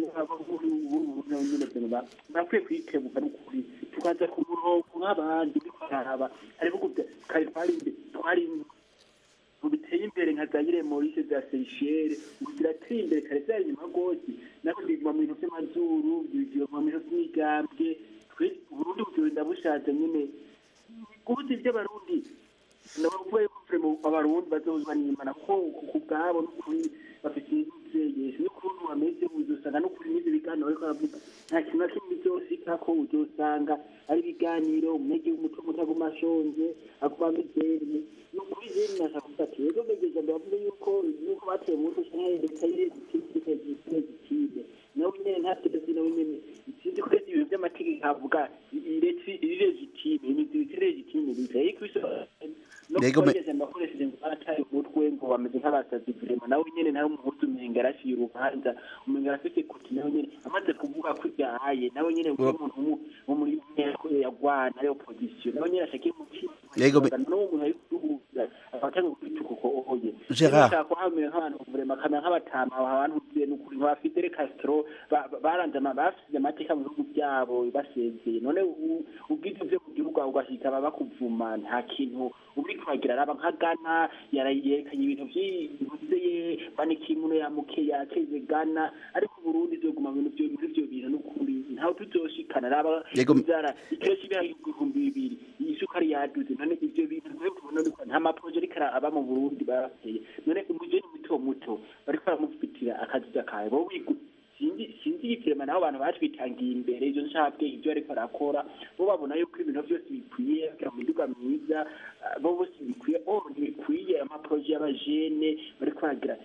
nyine bakwiye kwikebuka n'ukuri tukaza ku murongo nk'abandi uriko araraba hari ibihugu bya- kare twari imbere twari mu biteye imbere nka zayire morise za seychelles ubu zirateye imbere kare zari inyuma rwose nako biguma mu bintu by'amazuru biguma mu bintu by'imigambwe twe uburundi bugenda bushaje nyine guhuza iby'abarundi ndabavuga yuko vrema abarundi bazozwa n'imana kuko ku bwabo n'ukuri bafite ibyegezo n'ukuntu bameze uzosanga n'ukuri n'ibyo biganiro ariko aravuga nta kintu na kimwe bizosika ko uzosanga ari ibiganiro umunyagihugu umuco mutaguma ashonje aguma amizerye ni ukuri rero nashaka kuvuga ati rero begeza ndavuga yuko yuko bateye mu mutwe canke leta y'irezitime nawe nyene ntateze nawe nyene sinzi ko ibintu by'amategeko avuga iregitime imiziriko iregitime biteye kwisi no Yego, me- kubageje bakoresheje ngo barataye umutwe ngo bameze nk'abasazi vrema nawe nyene nawe umuhuzi umenga arashiye urubanza umenga arafise kuti nawe nyene amaze kuvuga ko ibyahaye nawe nyene Ura- umuntu wo- wo muri nteko yagwana ari opposition nawe nyene ashakiye umutima Yego, me- n'uwo muntu ari kuduhuza afatanga kwituka uko oye Gerard. Rero kuhamera nk'abantu vrema kamera nk'abatama abantu uziye n'ukuri nka Fidel Castro ba- ba- baranze ama- basize amateka mu bihugu byabo basezeye none u- ubwiza byo mu gihugu aho ugashika baba bakuvuma nta kintu uri kubagira araba nka Ghana yarayerekanye ibintu vy'imvuzeye banikimuno ya muke yakeze Ghana ariko Burundi zoguma mu bintu vyo muri vyo bintu n'ukuri ntaho tuzoshikana araba Yego. inzara ikiro cy'ibihaye ibihumbi bibiri isukari yaduze none ivyo bintu rero tubona yuko nta maproje ariko aba mu Burundi barateye none umujeni muto muto bariko baramufitira akaziza kawe bo wigu sinzi sinzi igipirema naho abantu batwitangiye imbere ivyo nshabwe ivyo ariko arakora bo babona yuko ibintu vyose bikwiye kugira mu miduga myiza ah, bo bose bikwiye oh ntibikwiye amaproje y'abajene bariko baragira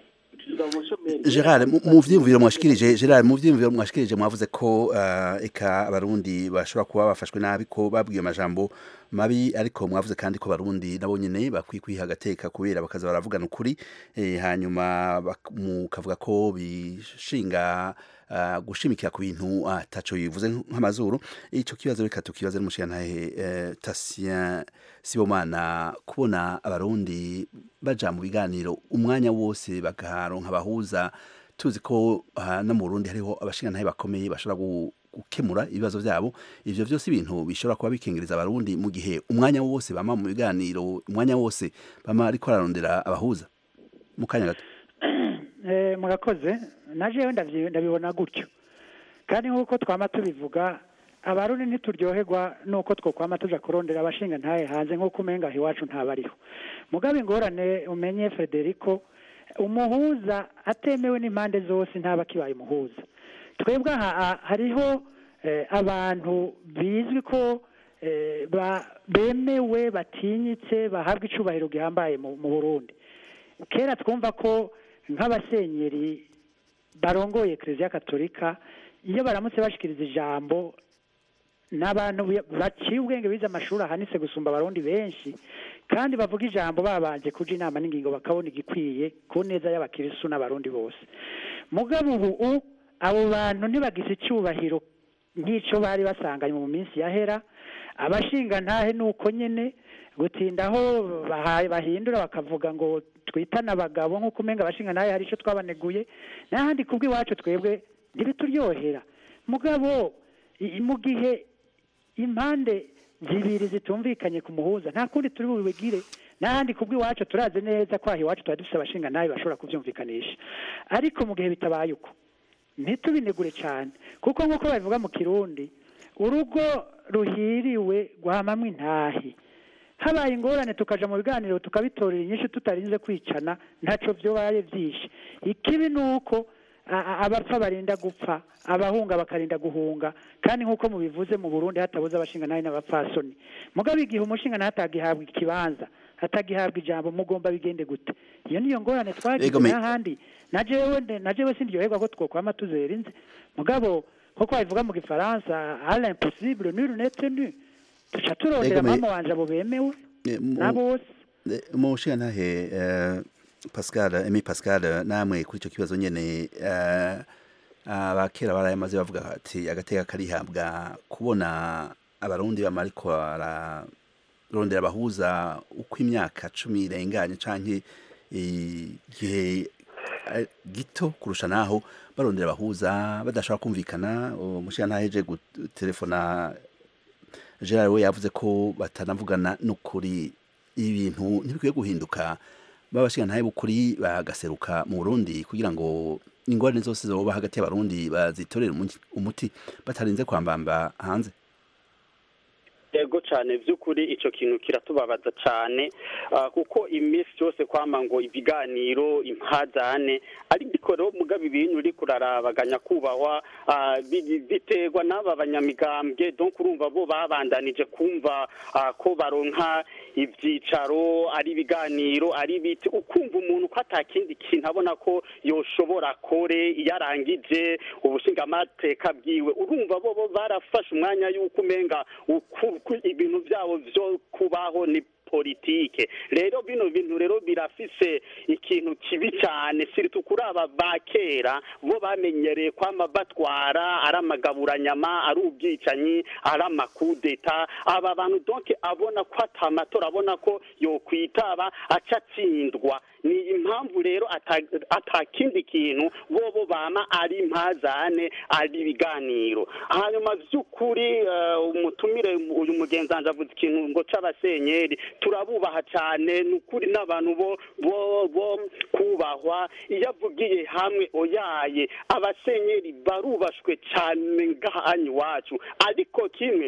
tuza mu bushomeri Gerard mu- mu vyiyumviro mwashikirije Gerard mu vyiyumviro mwashikirije mwavuze ko uh, eka abarundi bashobora kuba bafashwe nabi ko babwiye amajambo mabi ariko mwavuze kandi ko abarundi nabo nyene bakwiye kwiha agateka kubera bakaza baravugana ukuri eh, hanyuma bak- mukavuga ko bishinga uh, gushimikira ku bintu ataco bivuze nk'amazuru ico kibazo reka tukibaze n'umushigantahe eh, Tatien Sibomana kubona abarundi baja mu biganiro umwanya wose bagaronka abahuza tuzi ko ah, no mu Burundi hariho abashingantahe bakomeye bashobora gu- gukemura ibibazo vyabo ivyo vyose ibintu bishobora kuba bikengereza abarundi mu gihe umwanya wose bama mu biganiro umwanya wose bama ariko ararondera abahuza mu kanya gato Eh, murakoze najewe ndavyi- ndabibona gutyo kandi nk'uko twama tubivuga abarundi ntituryoherwa nuko twokwama tuja kurondera abashinga ntahe hanze nk'uko umenga aho iwacu ntabariho mugabe ingorane umenye frederico umuhuza atemewe n'impande zose ntaba kibaye umuhuza twebwe aha aha hariho eh, abantu bizwi ko eh, ba- bemewe batinyitse bahabwa icubahiro gihambaye mu mu burundi kera twumva ko nk'abasenyeri barongoye kiliziya katolika iyo baramutse bashikiriza ijambo n'abantu bi- baciye ubwenge bize amashuri ahanitse gusumba abarundi benshi kandi bavuga ijambo babanje kuja inama n'ingingo bakabona igikwiye ku neza y'abakirisu n'abarundi bose mugabo ubu u- abo bantu ntibagize icyubahiro nk'ico bari basanganywe mu minsi yahera abashinga ntahe nuko nyene gutinda aho bahaye bahindura bakavuga ngo twitane abagabo nk'uko umenga abashinga ntahe hari ico twabaneguye n'ahandi kubw'iwacu twebwe ntibituryohera mugabo i- mu gihe impande zibiri zitumvikanye ku muhuza nta kundi turi bubigire n'ahandi kubw'iwacu turazi neza ko aho iwacu tuba dufite abashinga nabi bashobora kubyumvikanisha ariko mu gihe bitabaye uko ntitubinegure cyane kuko nk'uko babivuga mu kirundi urugo ruhiriwe rwamamwe intahi habaye ingorane tukaja mu biganiro tukabitorera inyinshi tutarinze kwicana ntaco vyobaye vyinshi ikibi ni uko a- a- abapfa barinda gupfa abahunga bakarinda guhunga kandi nk'uko mubivuze mu burundi hatabuze abashinga nabi n'abapfasoni mugabo igihe umushinga nawe atagihabwa ikibanza atagihabwa ijambo mugomba bigende gute iyo niyo ngorane twagize Ego me- n'ahandi na jewe nde- na jewe sindyoherwa ko twokwama tuzera inze mugabo nk'uko babivuga mu gifaransa à l'impossible nul n'est tenu tuca turondera Ego me- mama wanje abo bemewe Eh, mu- na bose Eh, umushigantahe eh, Pascal Emi Pascal namwe kuri ico kibazo nyene eh, abakera barayamaze bavuga ati agateka karihabwa kubona abarundi bama ariko bararondera abahuza uko imyaka cumi irenganye canke igihe eh, gito kurusha naho barondera abahuza badashobora kumvikana umushigantahe je gutelefona Gerard we yavuze ko batanavugana n'ukuri ibintu ntibikwiye guhinduka babashinga ntaye bukuri bagaseruka mu Burundi kugira ngo ingorane zose zoba hagati y'abarundi bazitorere umuti- umuti batarinze kwambamba hanze yego cyane by'ukuri icyo kintu kiratubabaza cyane ah, kuko iminsi yose kwama ngo ibiganiro impazane ariko rero mugabo ibintu uri kurarabaganya kubahwa ah, bi- biterwa n'aba banyamigambwe donc urumva bo babandanije kumva ah, ko baronka ibyicaro ari ibiganiro ari biti ukumva umuntu ko atakindi kintu abona ko yoshobora kore iyo arangije ubushingamateka bwiwe urumva bo bo barafashe umwanya y'uko umenga uku- ku- ibintu byabo byo kubaho ni politike rero bino bintu rero birafise ikintu kibi cyane siritu kuri aba ba kera bo bamenyereye kwama batwara ari amagaburanyama ari ubwicanyi ari amakudeta aba bantu donc abona ko atamatora abona ko yokwitaba aca atsindwa ni impamvu rero ata- atakindi kintu bobo bama ari impazane ari ibiganiro hanyuma by'ukuri eh, umutumire uyu mugenzanji avuze ikintu ngo c'abasenyeri turabubaha cyane ni ukuri n'abantu bo bo bo kubahwa iyo avugiye hamwe oyaye abasenyeri barubashwe cyane ngahanyu iwacu ariko kimwe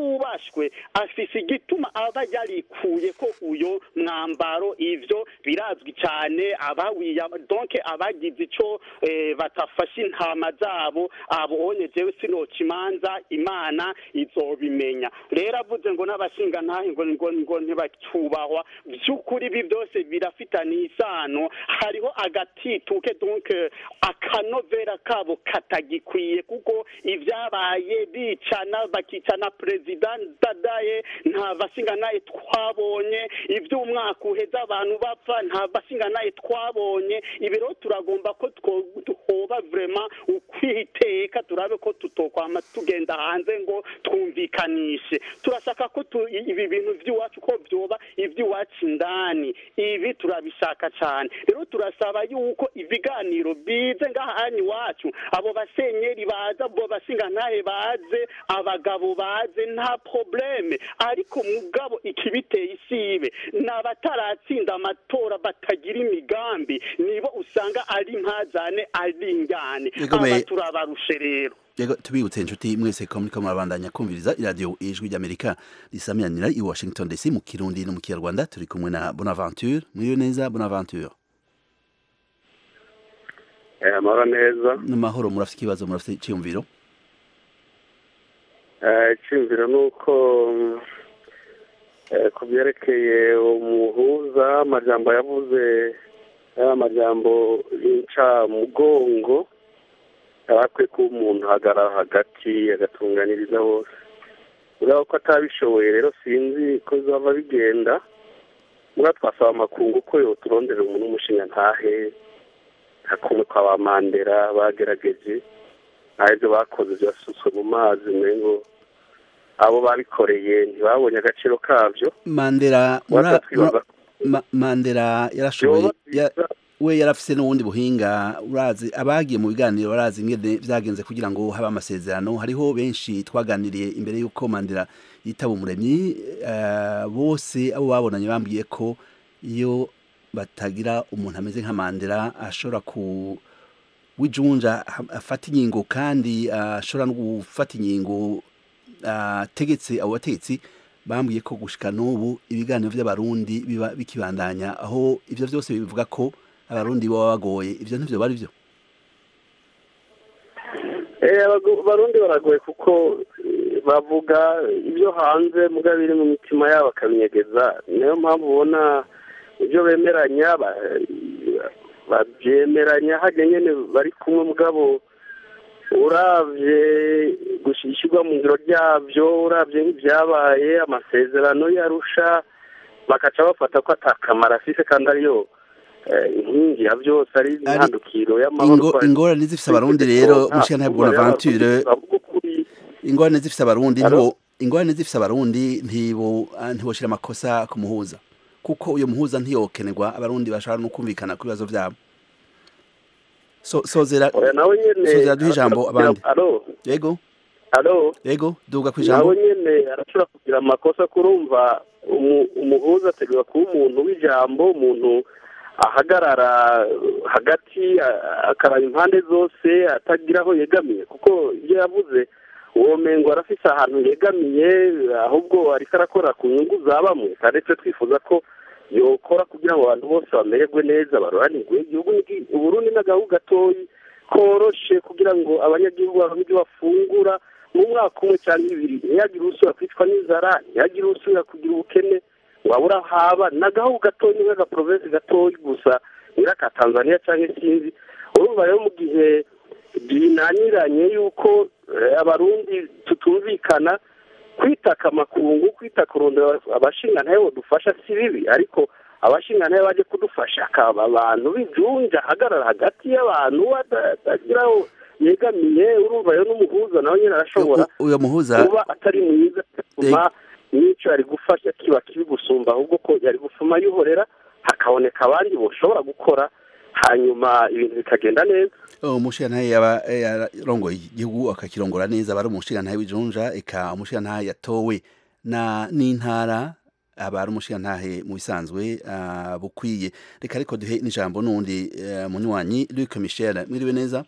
utubashwe afise igituma aba yarikuye ko uyo mwambaro ivyo birazwi birazwi cyane abawiya donc abagize ico eh, batafashe intama zabo abonye jewe sinoca imanza imana izobimenya rero avuze ngo n'abashinga ntahe ngo ngo ngo ntibacubahwa by'ukuri ibi byose birafitaniye isano hariho agatituke donc eh, akanovera kabo katagikwiye kuko ibyabaye bicana bakicana perezida dadaye nta bashinga naye twabonye iby'umwaka uheze abantu bapfa nta bashinga naye twabonye ibi rero turagomba ko two- twoba vrema ukwiteka turabe ko tutokwama tugenda hanze ngo twumvikanishe turashaka ko tu- ibi bintu by'iwacu ko byoba iby'iwacu indani ibi turabishaka cyane rero turasaba yuko ibiganiro bize ngahanya iwacu abo basenyeri baza abo bashingantahe baze abagabo baze nta probleme ariko mugabo ikibiteye isibe ni abataratsinda amatora batagira imigambi nibo usanga ari impazane ari injyane Yegomeye. aba turabarushe rero Yego tubibutse inshuti mwese ko muriko murabandanya kumviriza iradiyo ijwi ry'Amerika risamiranira i Washington DC mu Kirundi no mu Kinyarwanda turi kumwe na Bonaventure mwiriwe neza Bonaventure Eh, amahoro neza n'amahoro murafite ikibazo murafite icyumviro Eh, icyumviro ni uko mm, eh, ku byerekeye umuhuza amajambo yavuze ari amajambo y'incamugongo yari akwiye kuba umuntu ahagarara hagati agatunganiriza bose urabona ko atabishoboye rero sinzi ko bizaba bigenda mura twasaba amakungu ko yoturondera umuntu w'umushinga ntahe nka kumwe kwa ba mandera bagerageje nta ibyo bakoze byasutswe mu mazi ngo abo babikoreye ntibabonye agaciro kabyo Mandela mura, Wasa twibaza mura, Ma, Mandela yarashoboye yoba ya, byiza we yarafise n'ubundi buhinga urazi abagiye mu biganiro barazi ingene vyagenze kugira ngo habe amasezerano hariho benshi twaganiriye imbere y'uko Mandela yitaba umuremyi uh, bose abo babonanye bambwiye ko iyo batagira umuntu ameze nka Mandela ashobora ku wijunja afata ingingo kandi ashobora no gufata ingingo ategetse abo bategetsi bambwiye ko gushika n'ubu ibiganiro by'abarundi biba bikibandanya aho ivyo vyose bivuga ko abarundi baba bagoye ivyo ntivyo bari vyo Eh, abago- abarundi baragoye kuko eh, bavuga ibyo hanze muga biri mu mitima yabo bakabinyegeza niyo mpamvu ubona ibyo bemeranya ba- babyemeranya hajya nyene bari kumwe mugabo uravye gushyirwa mu ngiro ryabyo uravye nk'ibyabaye amasezerano yarusha bakaca bafata ko atakamaro afise kandi ariyo eh, inkingi ya byose ari Ari- intandukiro y'amahoro Ingo, twari- ingorane zifise abarundi rero Nta mushika nta kuba rero bonaventure bavuga ukuri. ingorane zifise abarundi Alo? ntibo ingorane zifise abarundi ntibo ah, ntiboshira amakosa ku muhuza kuko uyo muhuza ntiyokenerwa abarundi bashobora no kumvikana ku bibazo vyabo so sozera oya nawe nyene Sozera duhe ijambo arashobora abandi. kugira- alo yego alo yego duga kwijambo nawe nyene arashobora kugira amakosa kurumva umu- umuhuza ategura kuba umuntu w'ijambo umuntu ahagarara hagati a- akaraba impande zose atagira aho yegamiye kuko ibyo yavuze uwo mengo arafise ahantu yegamiye ahubwo ariko arakora ku nyungu za bamwe kandi twe twifuza ko yokora kugira ngo abantu bose bamererwe neza baroranirwe igihugu ni- uburundi n'agahugu gatoyi koroshe kugira ngo abanyagihugu baronke ibyo bafungura mu mwaka umwe cyangwa ibiri ntihagire usubira kwicwa n'inzara ntihagire usubira kugira ubukene wabura haba ni agahugu gatoyi nk'agaprovensi gatoyi gusa nyiraka tanzania cyangwa sinzi urumva rero mu gihe binaniranye yuko eh, abarundi tutumvikana kwitaka amakungu kwita kurondera abashinga ntayo dufasha si bibi ariko abashinga ntayo baje kudufasha akaba abantu bijunja ahagarara hagati y'abantu atagira aho yegamiye urumva rero n'umuhuza nawe nyine arashobora U- uyo muhuza kuba atari mwiza bigatuma n'icyo yari gufasha kiba kibi gusumba ahubwo ko yari gufuma yuhorera hakaboneka abandi boshobora gukora hanyuma ibintu bikagenda neza umushirantahe yaba yarongoye igihugu akakirongora neza aba ari umushirantahe w'ijunja eka umushirantahe yatowe na n'intara aba ari umushirantahe mu bisanzwe ah, bukwiye reka ariko duhe n'ijambo n'undi eh, munywanyi Luc Michel mwiriwe neza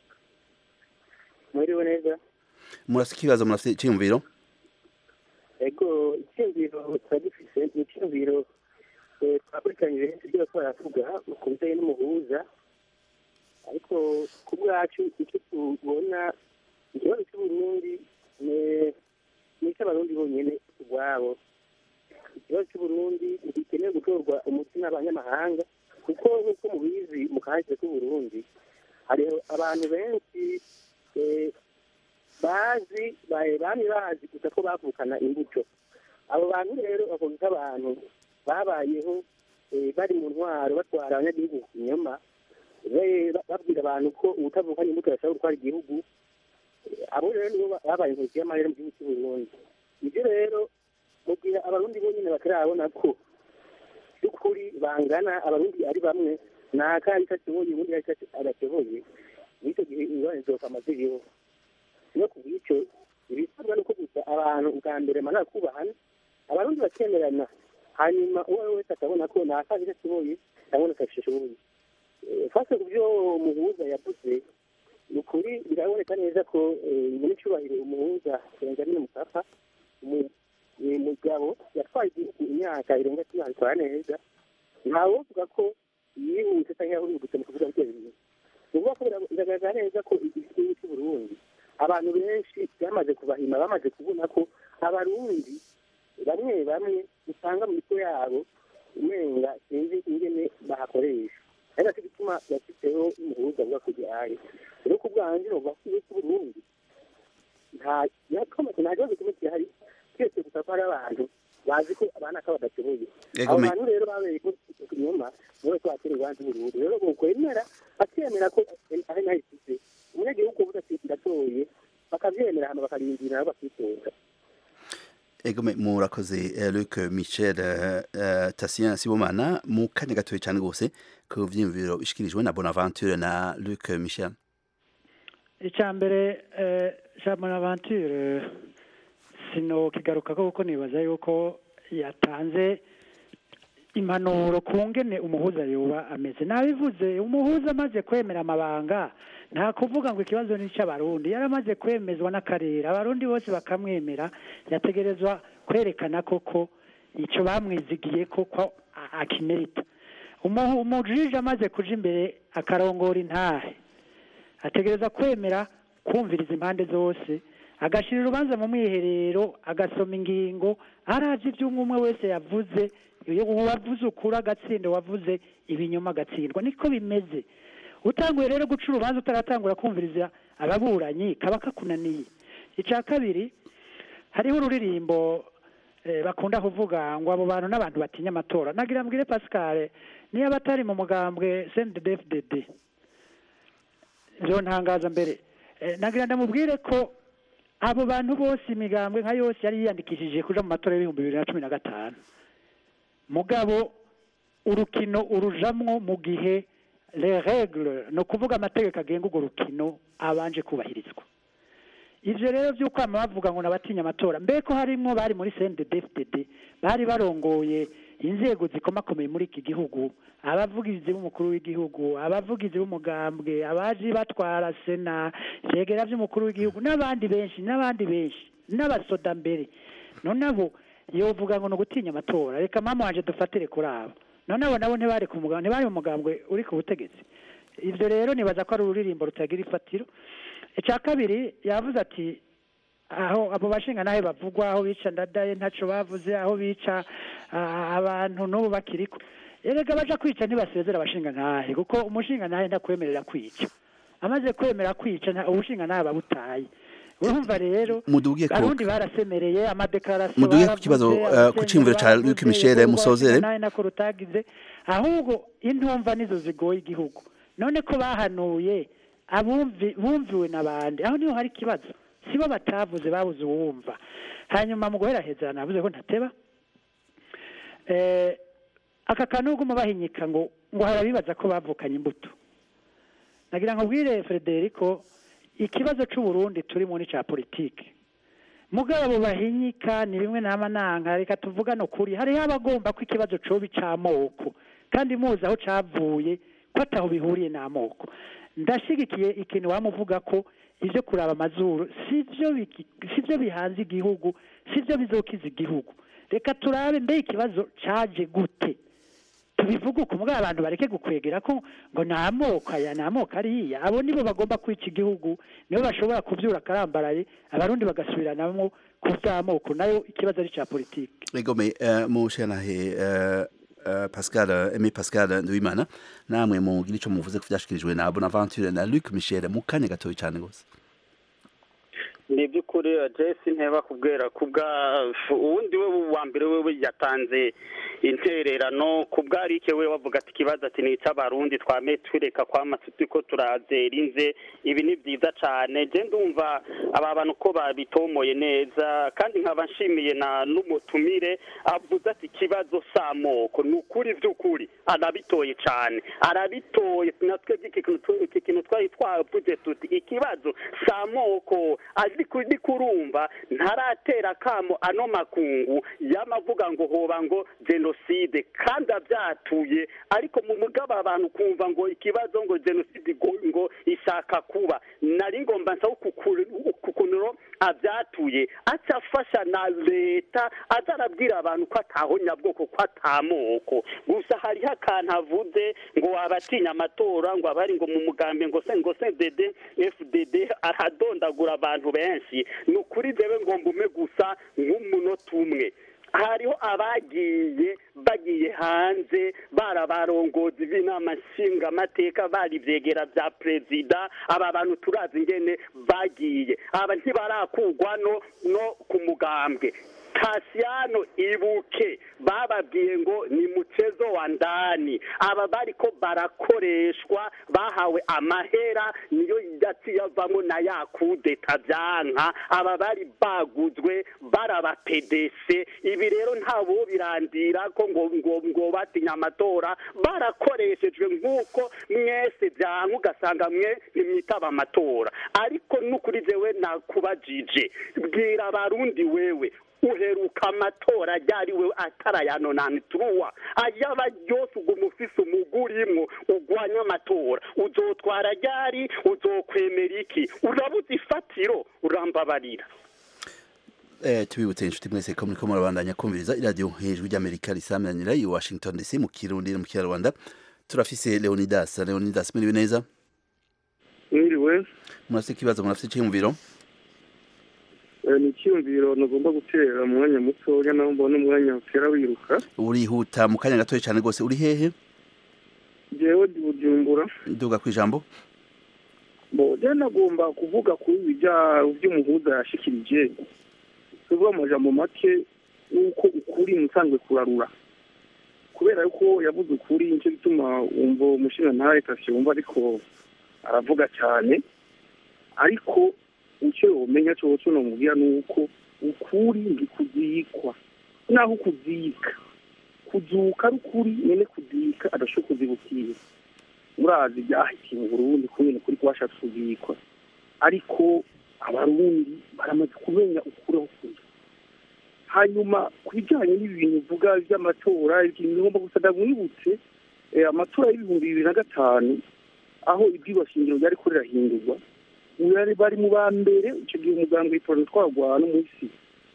mwiriwe neza murafite ikibazo murafite icyiyumviro ego icyumviro tuba dufise ni icyumviro eh, twakurikiranyije henshi ibyo bariko baravuga ku bijanye n'umuhuza ariko ku bwacu icyo tubona ikibazo cy'uburundi ni- ni icy'abarundi bonyene ubwabo ikibazo cy'uburundi ntigikeneye gutorwa umuti n'abanyamahanga kuko nk'uko mubizi mu kahise k'uburundi hari abantu benshi eh, bazi ba- bamye bazi gusa ko bavukana imbuto abo bantu rero bavuga nk'abantu babayeho eh, bari mu ntwaro batwara abanyagihugu ku kinyoma be- ba- babwira abantu ko ubutavukanye imbuto yashobora gutwara igihugu Eh, abo rero nibo ba- babaye inkozi y'amarere mu gihugu cy'uburundi ibyo rero mu gihe abarundi bonyine batarabona ko by'ukuri bangana abarundi ari bamwe naka ari ashoboye ubundi ari adashoboye n'icyo gihe ingorane zokama ziriho no ku bw'icyo ibisabwa nuko gusa abantu ubwa mbere bamara kubahana abarundi bakemerana hanyuma uwo ari we wese akabona ko naka ari ashoboye cyangwa atashoboye Eh, fase ku byo umuhuza yavuze ni ukuri biraboneka neza ko eh, nyiricyubahiro umuhuza benjamin mukapa umu- ni mugabo yatwaye igihugu imyaka irenga cumi abikora neza ntawovuga ko yihuse cyangwa yahurutse mu kuvuga ibyo bintu ni ukuvuga ko bira- biragaragara neza ko igihugu cy'uburundi abantu benshi byamaze kubahima bamaze kubona ko abarundi bamwe bamwe usanga mu mitwe yabo umenga sinzi ingene bahakoresha ari nacyo gituma yashyizeho umuhuza avuga ko gihaye rero ku bwanjye bavuga ko igihugu cy'uburundi nta yakomeze nta kibazo kimwe gihari twese gusa ko hari abantu bazi ko abana ko badashoboye Yego, abo me- bantu rero babereye ko inyuma niwe twatera urubanza uburundi rero bokwemera bakemera ko ari nayo ifite umunyagihugu uvuga ati ndatoye bakabyemera hama bakarindira nabo bakitora Egome murakoze eh, Luc Michel eh, eh, Tatien Sibomana mu kanya gatoya cyane gose ku vyiyumviro bishikirijwe na Bonaventure na Luc Michel icya mbere jean bonaventure sino kigaruka ko kuko nibaza yuko yatanze impanuro ku ngene umuhuza yoba ameze nabivuze umuhuza amaze kwemera amabanga nta kuvuga ngo ikibazo ni icy'abarundi yari amaze kwemezwa n'akarere abarundi bose bakamwemera yategerezwa kwerekana koko icyo bamwizigiye koko a- akimerita Umu- umujiji amaze kuja imbere akarongora intahe ategereza kwemera kumviriza impande zose agashyira urubanza mu mwiherero agasoma ingingo arazi ibyo umwe umwe wese yavuze iyo uwavuze ukuri agatsinda wavuze ibinyoma agatsindwa niko bimeze utanguye rero guca urubanza utaratangura kumviriza ababuranyi kaba kakunaniye icya kabiri hariho ururirimbo eh, bakunda kuvuga ngo abo bantu n'abantu batinya amatora nagira mbwire pascal niyo abatari mu mugambwe sendedefdede ntangaza mbere Eh, nagira ndamubwire ko abo bantu bose imigambwe nka yose yari yiyandikishije kuja mu matora y'ibihumbi bibiri na cumi na gatanu mugabo urukino urujamwo mu gihe les règles ni ukuvuga amategeko agenga urwo rukino abanje kubahirizwa ivyo rero vy'ukwama bavuga ngo nabatinya amatora mbeko harimwo bari muri CNDD-FDD bari barongoye inzego zikomakomeye muri iki gihugu abavugizi b'umukuru w'igihugu abavugizi b'umugambwe abaji batwara sena vyegera vy'umukuru w'igihugu n'abandi benshi n'abandi benshi n'abasoda mbere none abo yovuga ngo ni ugutinya amatora reka mama wanje dufatire kuri abo none abo nabo ntibari ku mugambwe ntibari mu mugambwe uri ku butegetsi ivyo rero nibaza ko ari ururirimbo rutagira ifatiro icya kabiri yavuze ati aho abo bashinga nawe bavugwa aho bica ndadaye ntaco bavuze aho bica ah, abantu n'ubu bakiriko erega baja kwica ntibasezera abashinga ntahe kuko umushinga ntahe ndakwemerera kwica amaze kwemera kwica nta- ubushinga ntahe babutaye urumva rero mudugiye ko abarundi barasemereye amadekarasiyo Muduge ku kibazo, eh, ku ciyumviro ca Luc Michel Musozere. nawe nako rutagize ahubwo intumva nizo zigoye igihugu none ko bahanuye abumvi bumviwe n'abandi aho niho hari ikibazo sibo batavuze babuze uwumva hanyuma mu guheraheza navuze ko ntateba eh, aka kantu uguma bahinyika ngo ngo harabibaza ko bavukanye imbuto nagira ngo bwire Frederico ikibazo c'uburundi turi muri ca politike mugabo bahinyika ni bimwe nama nanka reka tuvugane ukuri hariho abagomba ko ikibazo coba ic'amoko kandi muzi aho cavuye ko ataho bihuriye n'amoko ndashigikiye ikintu wamuvuga ko ivyo kuraba amazuru sivyo biki- sivyo bihanze igihugu sivyo bizokiza igihugu reka turabe mbe ikibazo caje gute tubivuge uko mugabo abantu bareke gukwegera ko ngo ni amoko aya ni amoko ariya abo nibo bagomba kwica igihugu nibo bashobora kubyura akarambaraye abarundi bagasubiranamo ku by'amoko nayo ikibazo ari cya politiki egome uh, mushanahe uh, uh, Pascal uh, Aimé Pascal Nduwimana namwe mugira ico muvuze ku vyashikirijwe na Bonaventure na Luc Michel mu kanya gatoyi cyane gose ni by'ukuri jesi nteba kubwira kubwa uwundi we wa mbere we yatanze intererano ku bwarike we wavuga ati ikibazo ati ni icy'abarundi twame tureka kwamasuti ko turazera inze ibi ni byiza cyane je ndumva aba bantu ko babitomoye neza kandi nkaba nshimiye na n'umutumire avuze ati ikibazo s'amoko ni ukuri by'ukuri arabitoye cyane arabitoye natwe iki kintu twari twavuze tuti ikibazo s'amoko ndi kurumva ntaratera akamo ano makungu yamavuga ngo hoba ngo jenoside kandi abyatuye ariko mu mugabo abantu kumva ngo ikibazo ngo jenoside ngo ishaka kuba nari ngomba nsaba kukunuro abyatuye aca afasha na leta aza arabwira abantu ko ataho nyabwoko ko atamoko gusa hariho akantu avuze ngo wabatinya amatora ngo abari ngo mu mugambi ngo se ngo se dede fdd aradondagura abantu benshi ni ukuri jewe ngomba ume gusa nk'umunota umwe hariho abagiye bagiye hanze barabarongozi b'inama nshingamateka bari ivyegera vya perezida aba bantu turazi ingene bagiye aba ntibarakugwa no no ku mugambwe Kasiano ibuke bababwiye ngo ni muchezo wa ndani aba bariko barakoreshwa bahawe amahera niyo yati yavamo na yakudeta byanka aba bari baguzwe baraba PDC ibi rero ntabo birandira ko ngo ngo ngo batinya amatora barakoreshejwe nk'uko mwese byanka ugasanga mwe nimwitaba amatora ariko n'ukuri jewe nakubajije bwira abarundi wewe uheruka amatora ryari we atarayanonani turuwa ayaba yose uguma ufise umugurimwo ugwanya amatora uzotwara ryari uzokwemera iki urabuze ifatiro urambabarira Eh, tubibutse inshuti mwese ko muriko murabandanya kumviriza iradiyo hejuru ry'amerika risamanira i washington dc mu kirundi no mu kinyarwanda turafise leonidas leonidas muriwe neza mwiriwe murafise ikibazo murafise iciyumviro ni icyiyumviro ntugomba gutera mu mwanya mutoya naho mbona umwanya utera wiruka urihuta mu kanya gatoya cyane rwose uri hehe jewe ndi bujumbura nduga ku ijambo bo je nagomba kuvuga kuri ibijya by'umuhuza yashikirije tuvuga amajambo make nuko ukuri musanzwe kurarura kubera yuko yavuze ukuri nicyo gituma wumva umushinga ntawe yumva ariko aravuga cyane ariko icyo umenya cyo cyo namubwira ni uko ukuri ndikuzikwa naho kuzika kuzuka ari ukuri nyine kuzika adashobora kuzibukira murazi byahitiye mu burundi kubera kuri kubashatse kuzikwa ariko abarundi baramaze kumenya ukuri aho kuri hanyuma ku bijyanye n'ibi bintu uvuga by'amatora ikintu ngomba gusa ndamwibutse amatora y'ibihumbi bibiri na gatanu aho ibyigwa shingiro ryari ko rirahindurwa bari bari mu ba mbere icyo gihe umuganga w'itora twagwa no munsi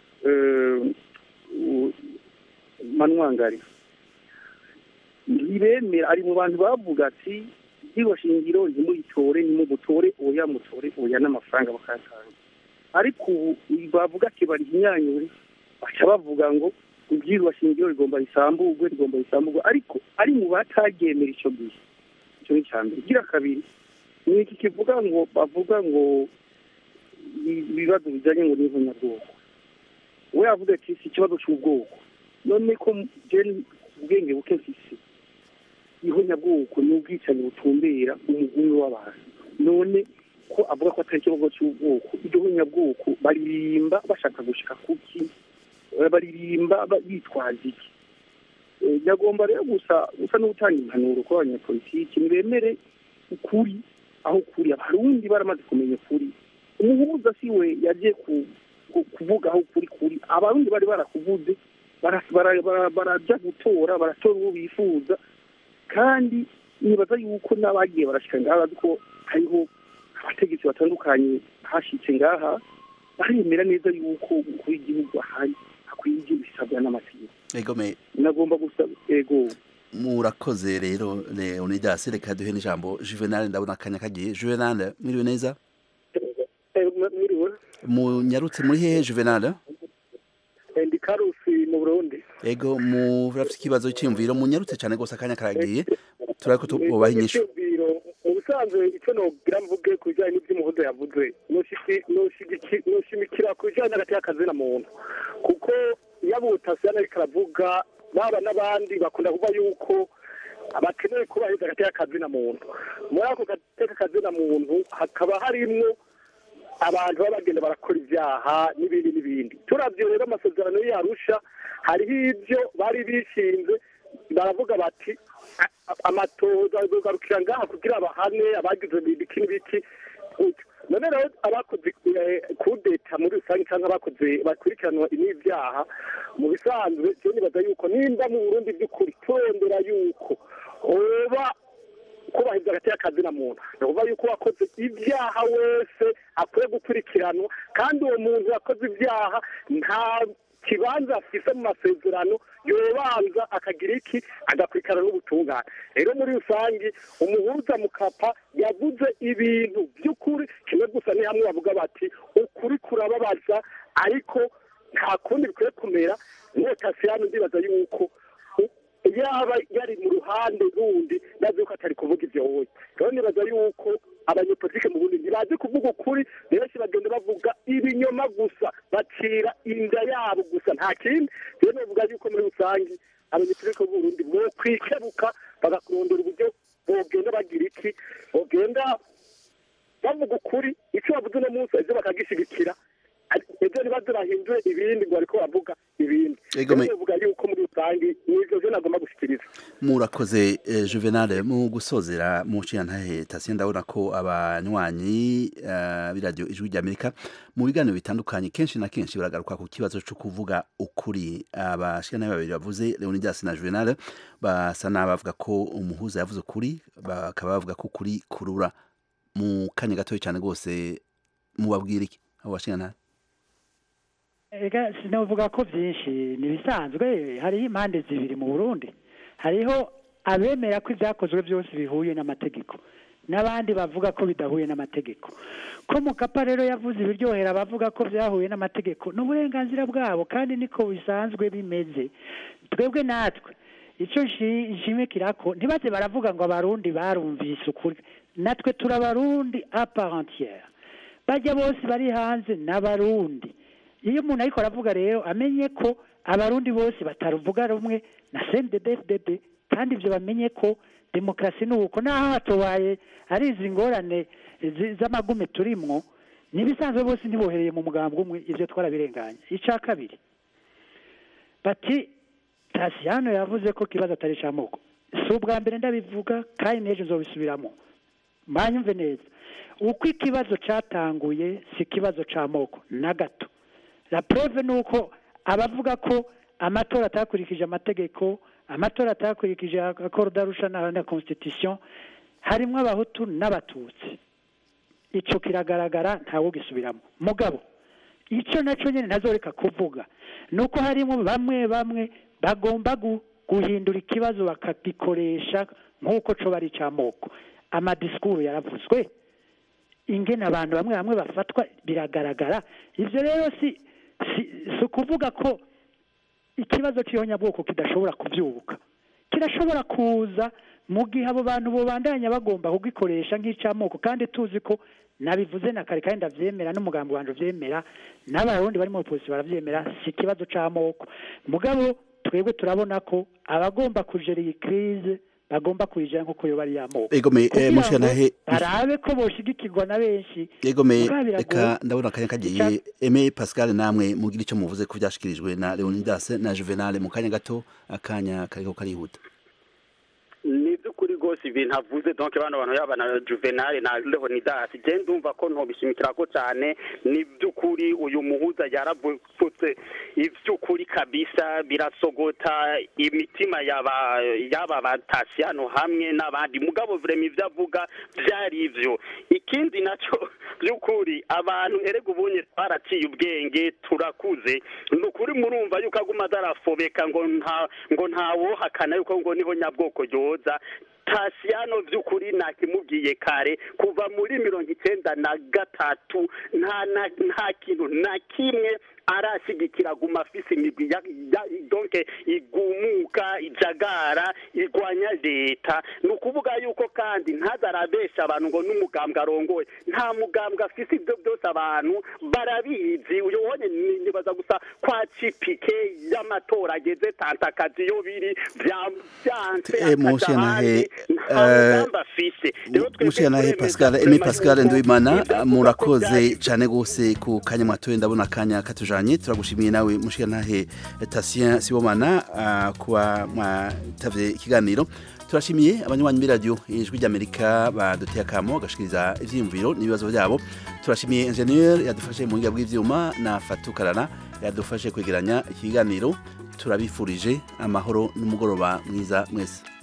manwangari ntibemera ari mu bantu bavuga ati ibyigwa shingiro ntimuyitore nimubutore oya mutore oya n'amafaranga bakayatanga ariko ubu bavuga ati bari inyanyure baca bavuga ngo ibyigwa shingiro rigomba risamburwe rigomba risamburwe ariko ari mu bataryemera icyo gihe icyo ni icya mbere igira kabiri ni iki kivuga ngo bavuga ngo ibibazo bijyanye ngo n'ivunyabwoko we yavuga ati si ikibazo cy'ubwoko none ko ubwenge buke mfise ihonyabwoko ni ubwicanyi butumbera umugungu w'abantu none ko avuga ko atari ikibazo cy'ubwoko iryo honyabwoko baririmba bashaka gushika kuki baririmba bitwaza iki nyagomba rero gusa gusa no gutanga impanuro ku banyapolitiki ntibemere ukuri aho kuri abarundi baramaze kumenya ukuri umuhuza si we yagiye kuvuga aho kuri kuri abarundi bari barakuvuze barajya gutora baratora uwo bifuza kandi nibaza yuko n'abagiye barashika ngaha ko hariho abategetsi batandukanye hashitse ngaha baremera neza yuko umukuru w'igihugu ahari hakwiye ibyo bisabwa n'amategeko nagomba gusaba ego murakoze rero leonidas reka duhe n'ijambo juvenal ndabona akanya kagiye juvenal mwiriwe neza mwiriwe munyarutse muri hehe juvenal ndi karusi mu burundi ego murafite ikibazo cy'imviro munyarutse cyane rwose akanya karagiye turabona ko tubaha inyishu mu busanzwe icyo nogira mvuge ku bijyanye n'iby'umuhondo yavuze noshimikira ku bijyanye n'agati y'akazina muntu kuko iyo abutasiyo ariko aravuga baba n'abandi bakunda kuvuga yuko bakeneye kubahiriza agati y'akazina muntu muri ako gateka kazina muntu hakaba harimwo abantu baba bagenda barakora ibyaha n'ibindi n'ibindi turabye rero amasezerano yarusha hariho ibyo bari bishinze baravuga bati amatoza azogarukira ngaha kugira bahane abagize ibiki n'ibiki none rero abakoze kudeta muri rusange cyangwa abakoze bakurikiranwa n'ibyaha mu bisanzwe byo nibaza yuko nimba mu burundi by'ukuri turondera yuko oba kubahiriza hagati y'akazina muntu ni ukuvuga yuko wakoze ibyaha wese akwiye gukurikiranwa kandi uwo muntu yakoze ibyaha nta kibanza afise mu masezerano yobanza akagira iki agakurikirana n'ubutungane rero muri rusange umuhuza mukapa yavuze ibintu by'ukuri kimwe gusa ni hamwe bavuga bati ukuri kurababaza ariko nta kundi bikwiye kumera notasiano ndibaza yuko yaba yari mu ruhande rundi nazi yuko atari kuvuga ibyo wowe rero nibaza yuko abanyepolitike mu bundi ntibazi kuvuga ukuri benshi bagenda bavuga ibinyoma gusa bacira inda yabo gusa nta kindi rero navuga yuko muri rusange abanyepolitike b'u Burundi bo kwikebuka bagakurondera uburyo bogenda bagira iki bogenda bavuga ukuri icyo bavuze uno munsi ejo bakagishigikira ejo ntibaze bahindure ibindi ngo bariko bavuga ibindi bavuga yuko muri rusange n'ivyo vyo nagomba gushikiriza murakoze juvenal mu gusozera mu nshingantahe tasiyo ndabona ko abanywanyi b'iradiyo ijwi ry'amerika mu biganiro bitandukanye kenshi na kenshi baragaruka ku kibazo cyo kuvuga ukuri abashingantahe babiri bavuze leonidas na juvenal basa n'abavuga ko umuhuza yavuze ukuri bakaba bavuga ko ukuri kurura mu kanya gatoya cyane rwose mubabwira iki abo bashingantahe ega sinavuga ko byinshi ni ibisanzwe hariho impande zibiri mu burundi hariho abemera ko ibyakozwe byose bihuye n'amategeko n'abandi bavuga ko bidahuye n'amategeko ko mukapa rero yavuze ibiryohera abavuga ko byahuye n'amategeko ni uburenganzira bwabo kandi niko bisanzwe bimeze twebwe natwe icyo nshimikira ko ntibaze baravuga ngo abarundi barumvise ukuri natwe turabarundi aparentiere bajya bose bari hanze n'abarundi iyo umuntu ariko aravuga rero amenye ko abarundi bose bataruvuga rumwe na cnddddd kandi ibyo bamenye ko demokarasi ni uko naho hatobaye ari izi ngorane z'amagume turimwo n'ibisanzwe bose ntibohereye mu mugambi umwe ibyo twarabirenganya icya kabiri bati tasiyano yavuze ko ikibazo atari icy'amoko si ubwa mbere ndabivuga kandi n'ejo nzobisubiramo mbanyumve neza uko ikibazo cyatanguye si ikibazo cy'amoko na gato la preuve ni uko abavuga ko amatora atakurikije amategeko amatora atakurikije akoro darusha na constitution harimo abahutu n'abatutsi icyo kiragaragara ntawe ugisubiramo mugabo icyo nacyo nyine ntazoreka kuvuga ni uko harimo bamwe bamwe bagomba guhindura ikibazo bakagikoresha nk'uko cyo bari icy'amoko amadisikuru yaravuzwe ingene abantu bamwe bamwe bafatwa biragaragara ibyo rero si si ukuvuga ko ikibazo cy'ihonyabwoko kidashobora kubyubuka kirashobora kuza mu gihe abo bantu bubandanya bagomba kugikoresha nk'icy'amoko kandi tuzi ko nabivuze na kare kandi ndabyemera n'umugambi wanjye ubyemera n'abarundi bari mu polisi barabyemera si ikibazo cy'amoko mugabo twebwe turabona ko abagomba kujera iyi kirize bagomba kuyijana nk'uko yo bari y'amoko egome kugira ngo barabe ko boshigikirwa na benshi egome reka ndabona akanya kagiye eme pascal namwe mugira icyo muvuze ko byashikirijwe na leonidas na juvenal mu kanya gato akanya kariko karihuta ni iby'ukuri rwose ibintu avuze donc bano bantu yaba na juvenal na leonidas je ndumva ko ntobishimikirako cane ni by'ukuri uyu muhuza yaravutse ivy'ukuri kabisa birasogota imitima yaba yaba batasiyano hamwe n'abandi mugabo vrema ivyo avuga vyari ivyo ikindi naco by'ukuri abantu erega ubunye twaraciye ubwenge turakuze ni ukuri murumva yuko aguma adarafobeka ngo nta ngo ntawohakana yuko ngo niho nyabwoko yoza tasiyano by'ukuri nakimubwiye kare kuva muri mirongo icyenda na gatatu nta na nta kintu na kimwe arashyigikira guma afise imigwi ya ya- donc igumuka ijagara igwanya leta ni ukuvuga yuko kandi ntazarabesha abantu ngo n'umugambwe arongoye nta mugambwe afise ibyo byose abantu barabizi uyu wonye ni- nibaza gusa kwa cipike y'amatora ageze tantakazi yo biri bya- byanse Eh, Mushyantahe, nta eh, mugambi afise Rero twebwe Mushyantahe turemeza Pascal Emi kurema Pascal yuko Nduwimana ibyavuga ko murakoze byari cyane gose ku kanya mwatoye ndabona akanya katujanye turagushimiye nawe Mushyantahe Tatien Sibomana ah, kuba mwatavye ikiganiro turashimiye abanywanyi b'iradiyo ijwi ry'Amerika baduteye akamo gashikiriza ivyiyumviro n'ibibazo byabo turashimiye ingenieur yadufashe mu buhinga bw'ivyuma na Fatukarana yadufashe kwegeranya ikiganiro turabifurije amahoro n'umugoroba mwiza mwese